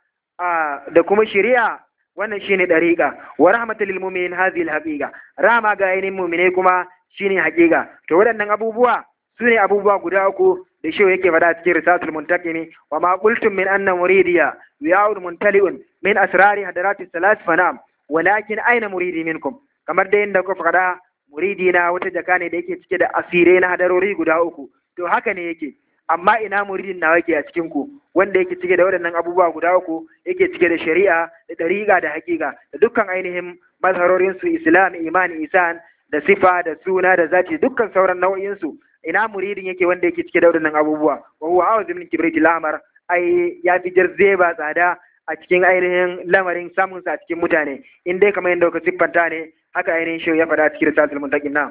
da kuma shari'a wannan shine dariqa wa rahmatul lil mu'minin hadhihi al haqiqa rama ga ainihin mu'mine kuma shine haqiqa to waɗannan abubuwa sune abubuwa guda uku da shi yake faɗa cikin risatul muntaqimi wa ma qultum min anna muridiya ya'ud muntali'un min asrari hadarati salas fanam walakin aina muridi minkum kamar da yadda kuka faɗa muridi na wata jaka ne da yake cike da asirai na hadarori guda uku to haka ne yake amma ina muridin nawa yake a cikin ku wanda yake cike da waɗannan abubuwa guda uku yake cike da shari'a da ɗariƙa da haƙiƙa da dukkan ainihin mazharorin su islam imani isan da sifa da suna da zati dukkan sauran nau'in su ina muridin yake wanda yake cike da waɗannan abubuwa wa huwa awaz min kibriti lamar ai ya fi jarzeba tsada a cikin ainihin lamarin samun sa a cikin mutane in dai kamar yadda ka siffanta ne haka ainihin shi ya faɗa cikin risatul muntaqin na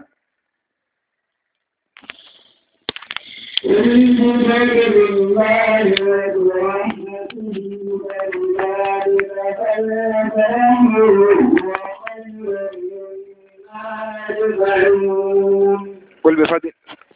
قل بفضل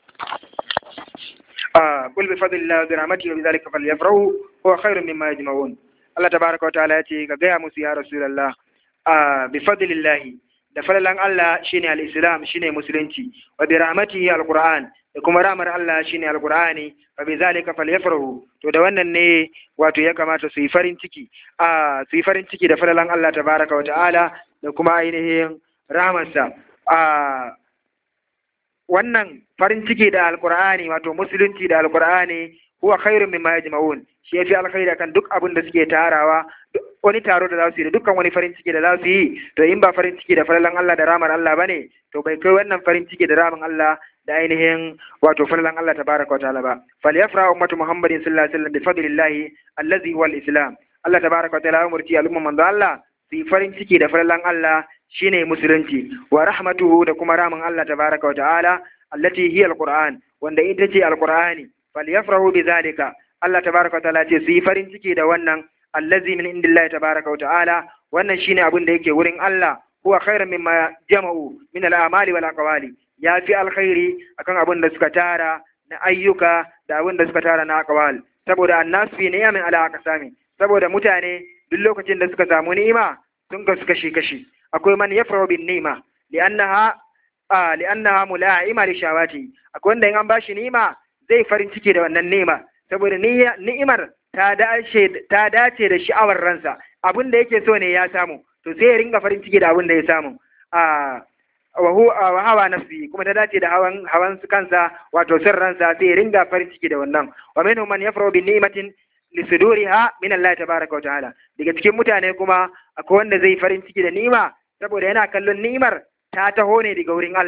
آه قل بفضل الله وبرحمته وبذلك فليفرحوا هو خير مما يجمعون Allah tabaraka wa ta'ala ya ce ka gaya musu ya Rasulullah a bi fadlillahi da falalan Allah shine al-Islam shine musulunci wa bi rahmatihi al-Qur'an da kuma rahmar Allah shine al-Qur'ani fa bi zalika falyafrahu to da wannan ne wato ya kamata su yi farin ciki a su yi farin ciki da falalan Allah tabaraka wa ta'ala da kuma ainihin rahmarsa a wannan farin ciki da al-Qur'ani wato musulunci da al-Qur'ani huwa khairun mimma yajma'un shi yafi alkhairi kan duk abin da suke tarawa wani taro da za su yi da dukkan wani farin ciki da za su yi to in ba farin ciki da falalan Allah da ramar Allah bane to bai kai wannan farin ciki da ramin Allah da ainihin wato falalan Allah tabaraka wa ta'ala ba falyafra ummatu muhammadin sallallahu alaihi wasallam bi fadlillahi allazi huwa al-islam Allah tabaraka wa ta'ala umurti al'umma manzo Allah su yi farin ciki da falalan Allah shine musulunci wa rahmatuhu da kuma ramin Allah tabaraka wa ta'ala allati hiya al-qur'an wanda ita ce al-qur'ani falyafrahu bidhalika Allah tabaraka wa ta'ala ce su yi farin ciki da wannan allazi min indillahi tabaraka wa ta'ala wannan shine abin da yake wurin Allah huwa khairan mimma jama'u min al-amali wal aqwali ya fi alkhairi akan abin da suka tara na ayyuka da abin da suka tara na aqwal saboda annasu fi ni'amin ala aqsami saboda mutane duk lokacin da suka samu ni'ima sun kasu kashi kashi akwai man yafrahu bin ni'ima li'annaha a li'annaha mula'ima li shawati akwai wanda in an bashi ni'ima zai farin ciki da wannan ni'ima saboda ni'imar ta dace ta dace da sha'awar ransa abin da yake so ne ya samu to sai ya ringa farin ciki da abin da ya samu a wa hawa nafsi kuma ta dace da hawan hawan su kansa wato sir ransa sai ya ringa farin ciki da wannan wa minhum man yafrahu bi ni'matin li suduriha min Allah tabaaraka wa ta'ala daga cikin mutane kuma akwai wanda zai farin ciki da ni'ima saboda yana kallon ni'imar ta taho ne daga wurin Allah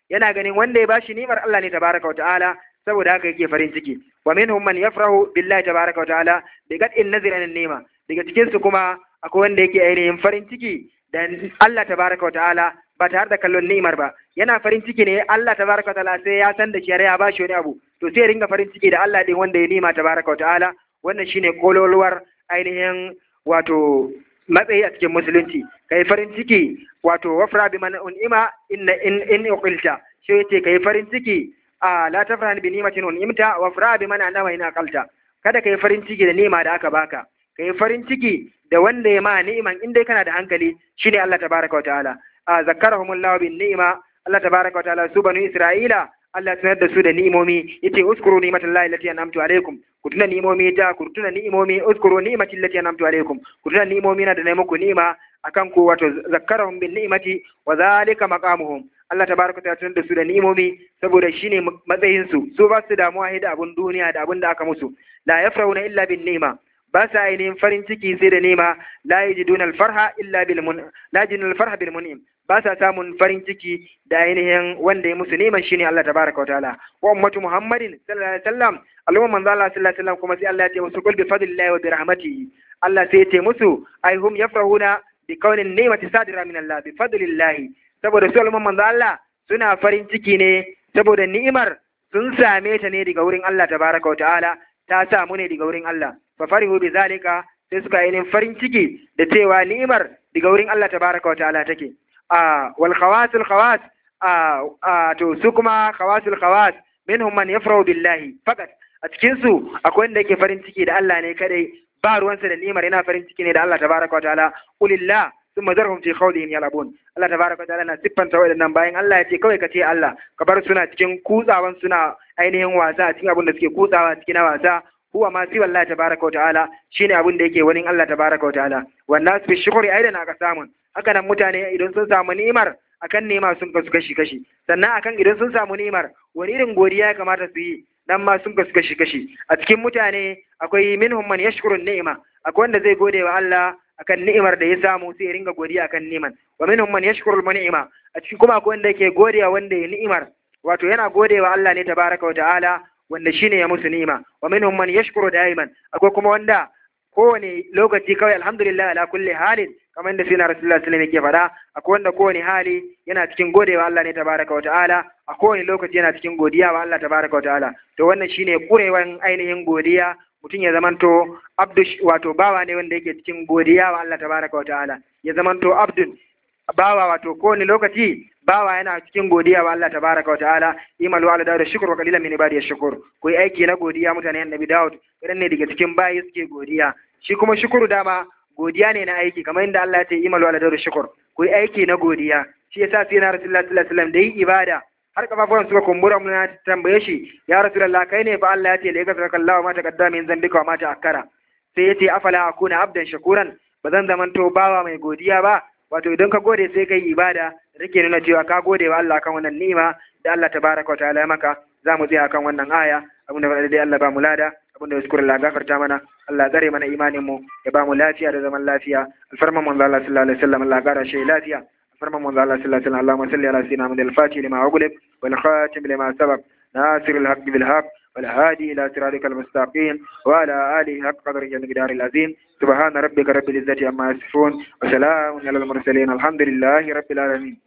yana ganin wanda ya bashi ni'imar Allah ne tabaraka wa ta'ala saboda haka yake farin ciki wa minhum man yafrahu billahi tabaraka wa ta'ala bi qad'in nazri an ni'ma daga cikin su kuma akwai wanda yake ainihin farin ciki da Allah tabaraka wa ta'ala ba tare da kallon ni'imar ba yana farin ciki ne Allah tabaraka wa ta'ala sai ya san da shi ya bashi wani abu to sai ya ringa farin ciki da Allah din wanda ya nima tabaraka wa ta'ala wannan shine kololuwar ainihin wato matsayi a cikin musulunci kai farin ciki wato wafra bi man un'ima inna in in uqilta shi yace kai farin ciki a la tafran bi ni'matin un'imta wafra bi man anama in aqalta kada kai farin ciki da ni'ima da aka baka kai farin ciki da wanda ya ma ni'iman in dai kana da hankali shine Allah tabaraka wa ta'ala a zakkarahumullahu bin ni'ima Allah tabaraka wa ta'ala su banu Isra'ila Allah ya sanar da su da ni'imomi yace uskuru ni'matallahi allati an'amtu alaikum ku tuna ni'imomi ta ku tuna ni'imomi uskuru ni'mati allati an'amtu alaikum ku tuna ni'imomi na da nayi muku ni'ima akan ku wato zakkarahum bin ni'mati wa zalika maqamuhum Allah tabaraka ta tuna da su da ni'imomi saboda shine matsayin su su ba su damuwa da abun duniya da abun da aka musu la yafrauna illa bin ni'ma ba sa ainihin farin ciki sai da nema la yajiduna al-farha illa bil mun la yajiduna al-farha bil mun'im ba sa samun farin ciki da ainihin wanda ya musu neman shine Allah tabaraka wa ta'ala wa ummatu muhammadin sallallahu alaihi wasallam al'umma manzo Allah sallallahu alaihi wasallam kuma sai Allah ya ce musu kul bi fadlillahi wa bi rahmatihi Allah sai ya ce musu ai hum yafrahuna bi kaunin ni'mati sadira min Allah bi fadlillahi saboda su al'umma manzo Allah suna farin ciki ne saboda ni'imar sun same ta ne daga wurin Allah tabaraka wa ta'ala ta samu ne daga wurin Allah fa farihu bi zalika sai suka yi farin ciki da cewa ni'imar daga wurin Allah tabaraka wa ta'ala take a wal khawasul khawas a a to su kuma khawasul khawas minhum man yafrahu billahi fakat a cikin su akwai wanda yake farin ciki da Allah ne kadai ba ruwansa da ni'imar yana farin ciki ne da Allah tabaraka wa ta'ala qulillah thumma zarhum fi khawdihim yalabun Allah tabaraka wa ta'ala na siffanta waɗannan bayan Allah ya ce kawai ka ce Allah ka bar suna cikin kutsawan suna ainihin wasa cikin abin da suke kutsawa cikin wasa huwa ma siwa Allah tabaraka wa ta'ala shine abin da yake wani Allah tabaraka wa ta'ala wannan su fi shukuri aidan aka samun haka nan mutane idan sun samu ni'imar akan nema sun kasu kashi kashi sannan akan idan sun samu ni'imar wani irin godiya ya kamata su yi dan ma sun kasu kashi kashi a cikin mutane akwai minhum man yashkuru ni'ima akwai wanda zai gode wa Allah akan ni'imar da ya samu sai ya ringa godiya akan ni'imar wa minhum man yashkuru ni'ima a cikin kuma akwai wanda yake godiya wanda ya ni'imar wato yana gode wa Allah ne tabaraka wa ta'ala wanda shine ya musu ni'ima wa minhum man yashkuru daiman akwai kuma wanda kowane lokaci kawai alhamdulillah ala kulli halin kamar da sina rasulullah sallallahu alaihi wasallam yake faɗa akwai wanda kowane hali yana cikin godewa Allah ne tabaraka wa ta'ala a kowane lokaci yana cikin godiya wa Allah tabaraka wa ta'ala to wannan shine kurewan ainihin godiya mutum ya zamanto abdu wato bawa ne wanda yake cikin godiya wa Allah tabaraka wa ta'ala ya zamanto abdun bawa wato kowane lokaci bawa yana cikin godiya wa Allah tabaraka wa ta'ala imalu ala dawud shukr wa qalilan min ibadiy shukur ku yi aiki na godiya mutane annabi Dawud idan ne daga cikin bayi suke godiya shi kuma shukuru dama godiya ne na aiki kamar inda Allah ya ce imalu ala dawud shukr ku yi aiki na godiya shi yasa sai na rasulullahi sallallahu alaihi wasallam da yi ibada har kafafuwan suka kumbura mun na tambaye shi ya rasulullah kai ne fa Allah ya ce la yaghfiruka Allahu ma taqaddama min dhanbika wa ma ta'akkara sai ya ce afala akuna abdan shakuran ba zan zamanto bawa mai godiya ba wato idan ka gode sai kai ibada da take nuna cewa ka gode wa Allah kan wannan ni'ima da Allah tabaraka wa ta'ala ya maka za mu tsaya kan wannan aya abin da faɗa dai Allah ba mu lada abin da ya shukura Allah gafarta mana Allah gare mana imanin mu ya ba mu lafiya da zaman lafiya alfarman manzo Allah sallallahu alaihi wasallam Allah gara shi lafiya alfarman manzo Allah sallallahu alaihi wasallam Allahumma salli ala sayyidina Muhammad al-Fatih lima ughliq wal khatim lima sabaq ناصر الحق بالحق والهادي إلى صراطك المستقيم وعلى آله حق قدره المقدار العظيم سبحان ربك رب العزة عما يصفون وسلام على المرسلين الحمد لله رب العالمين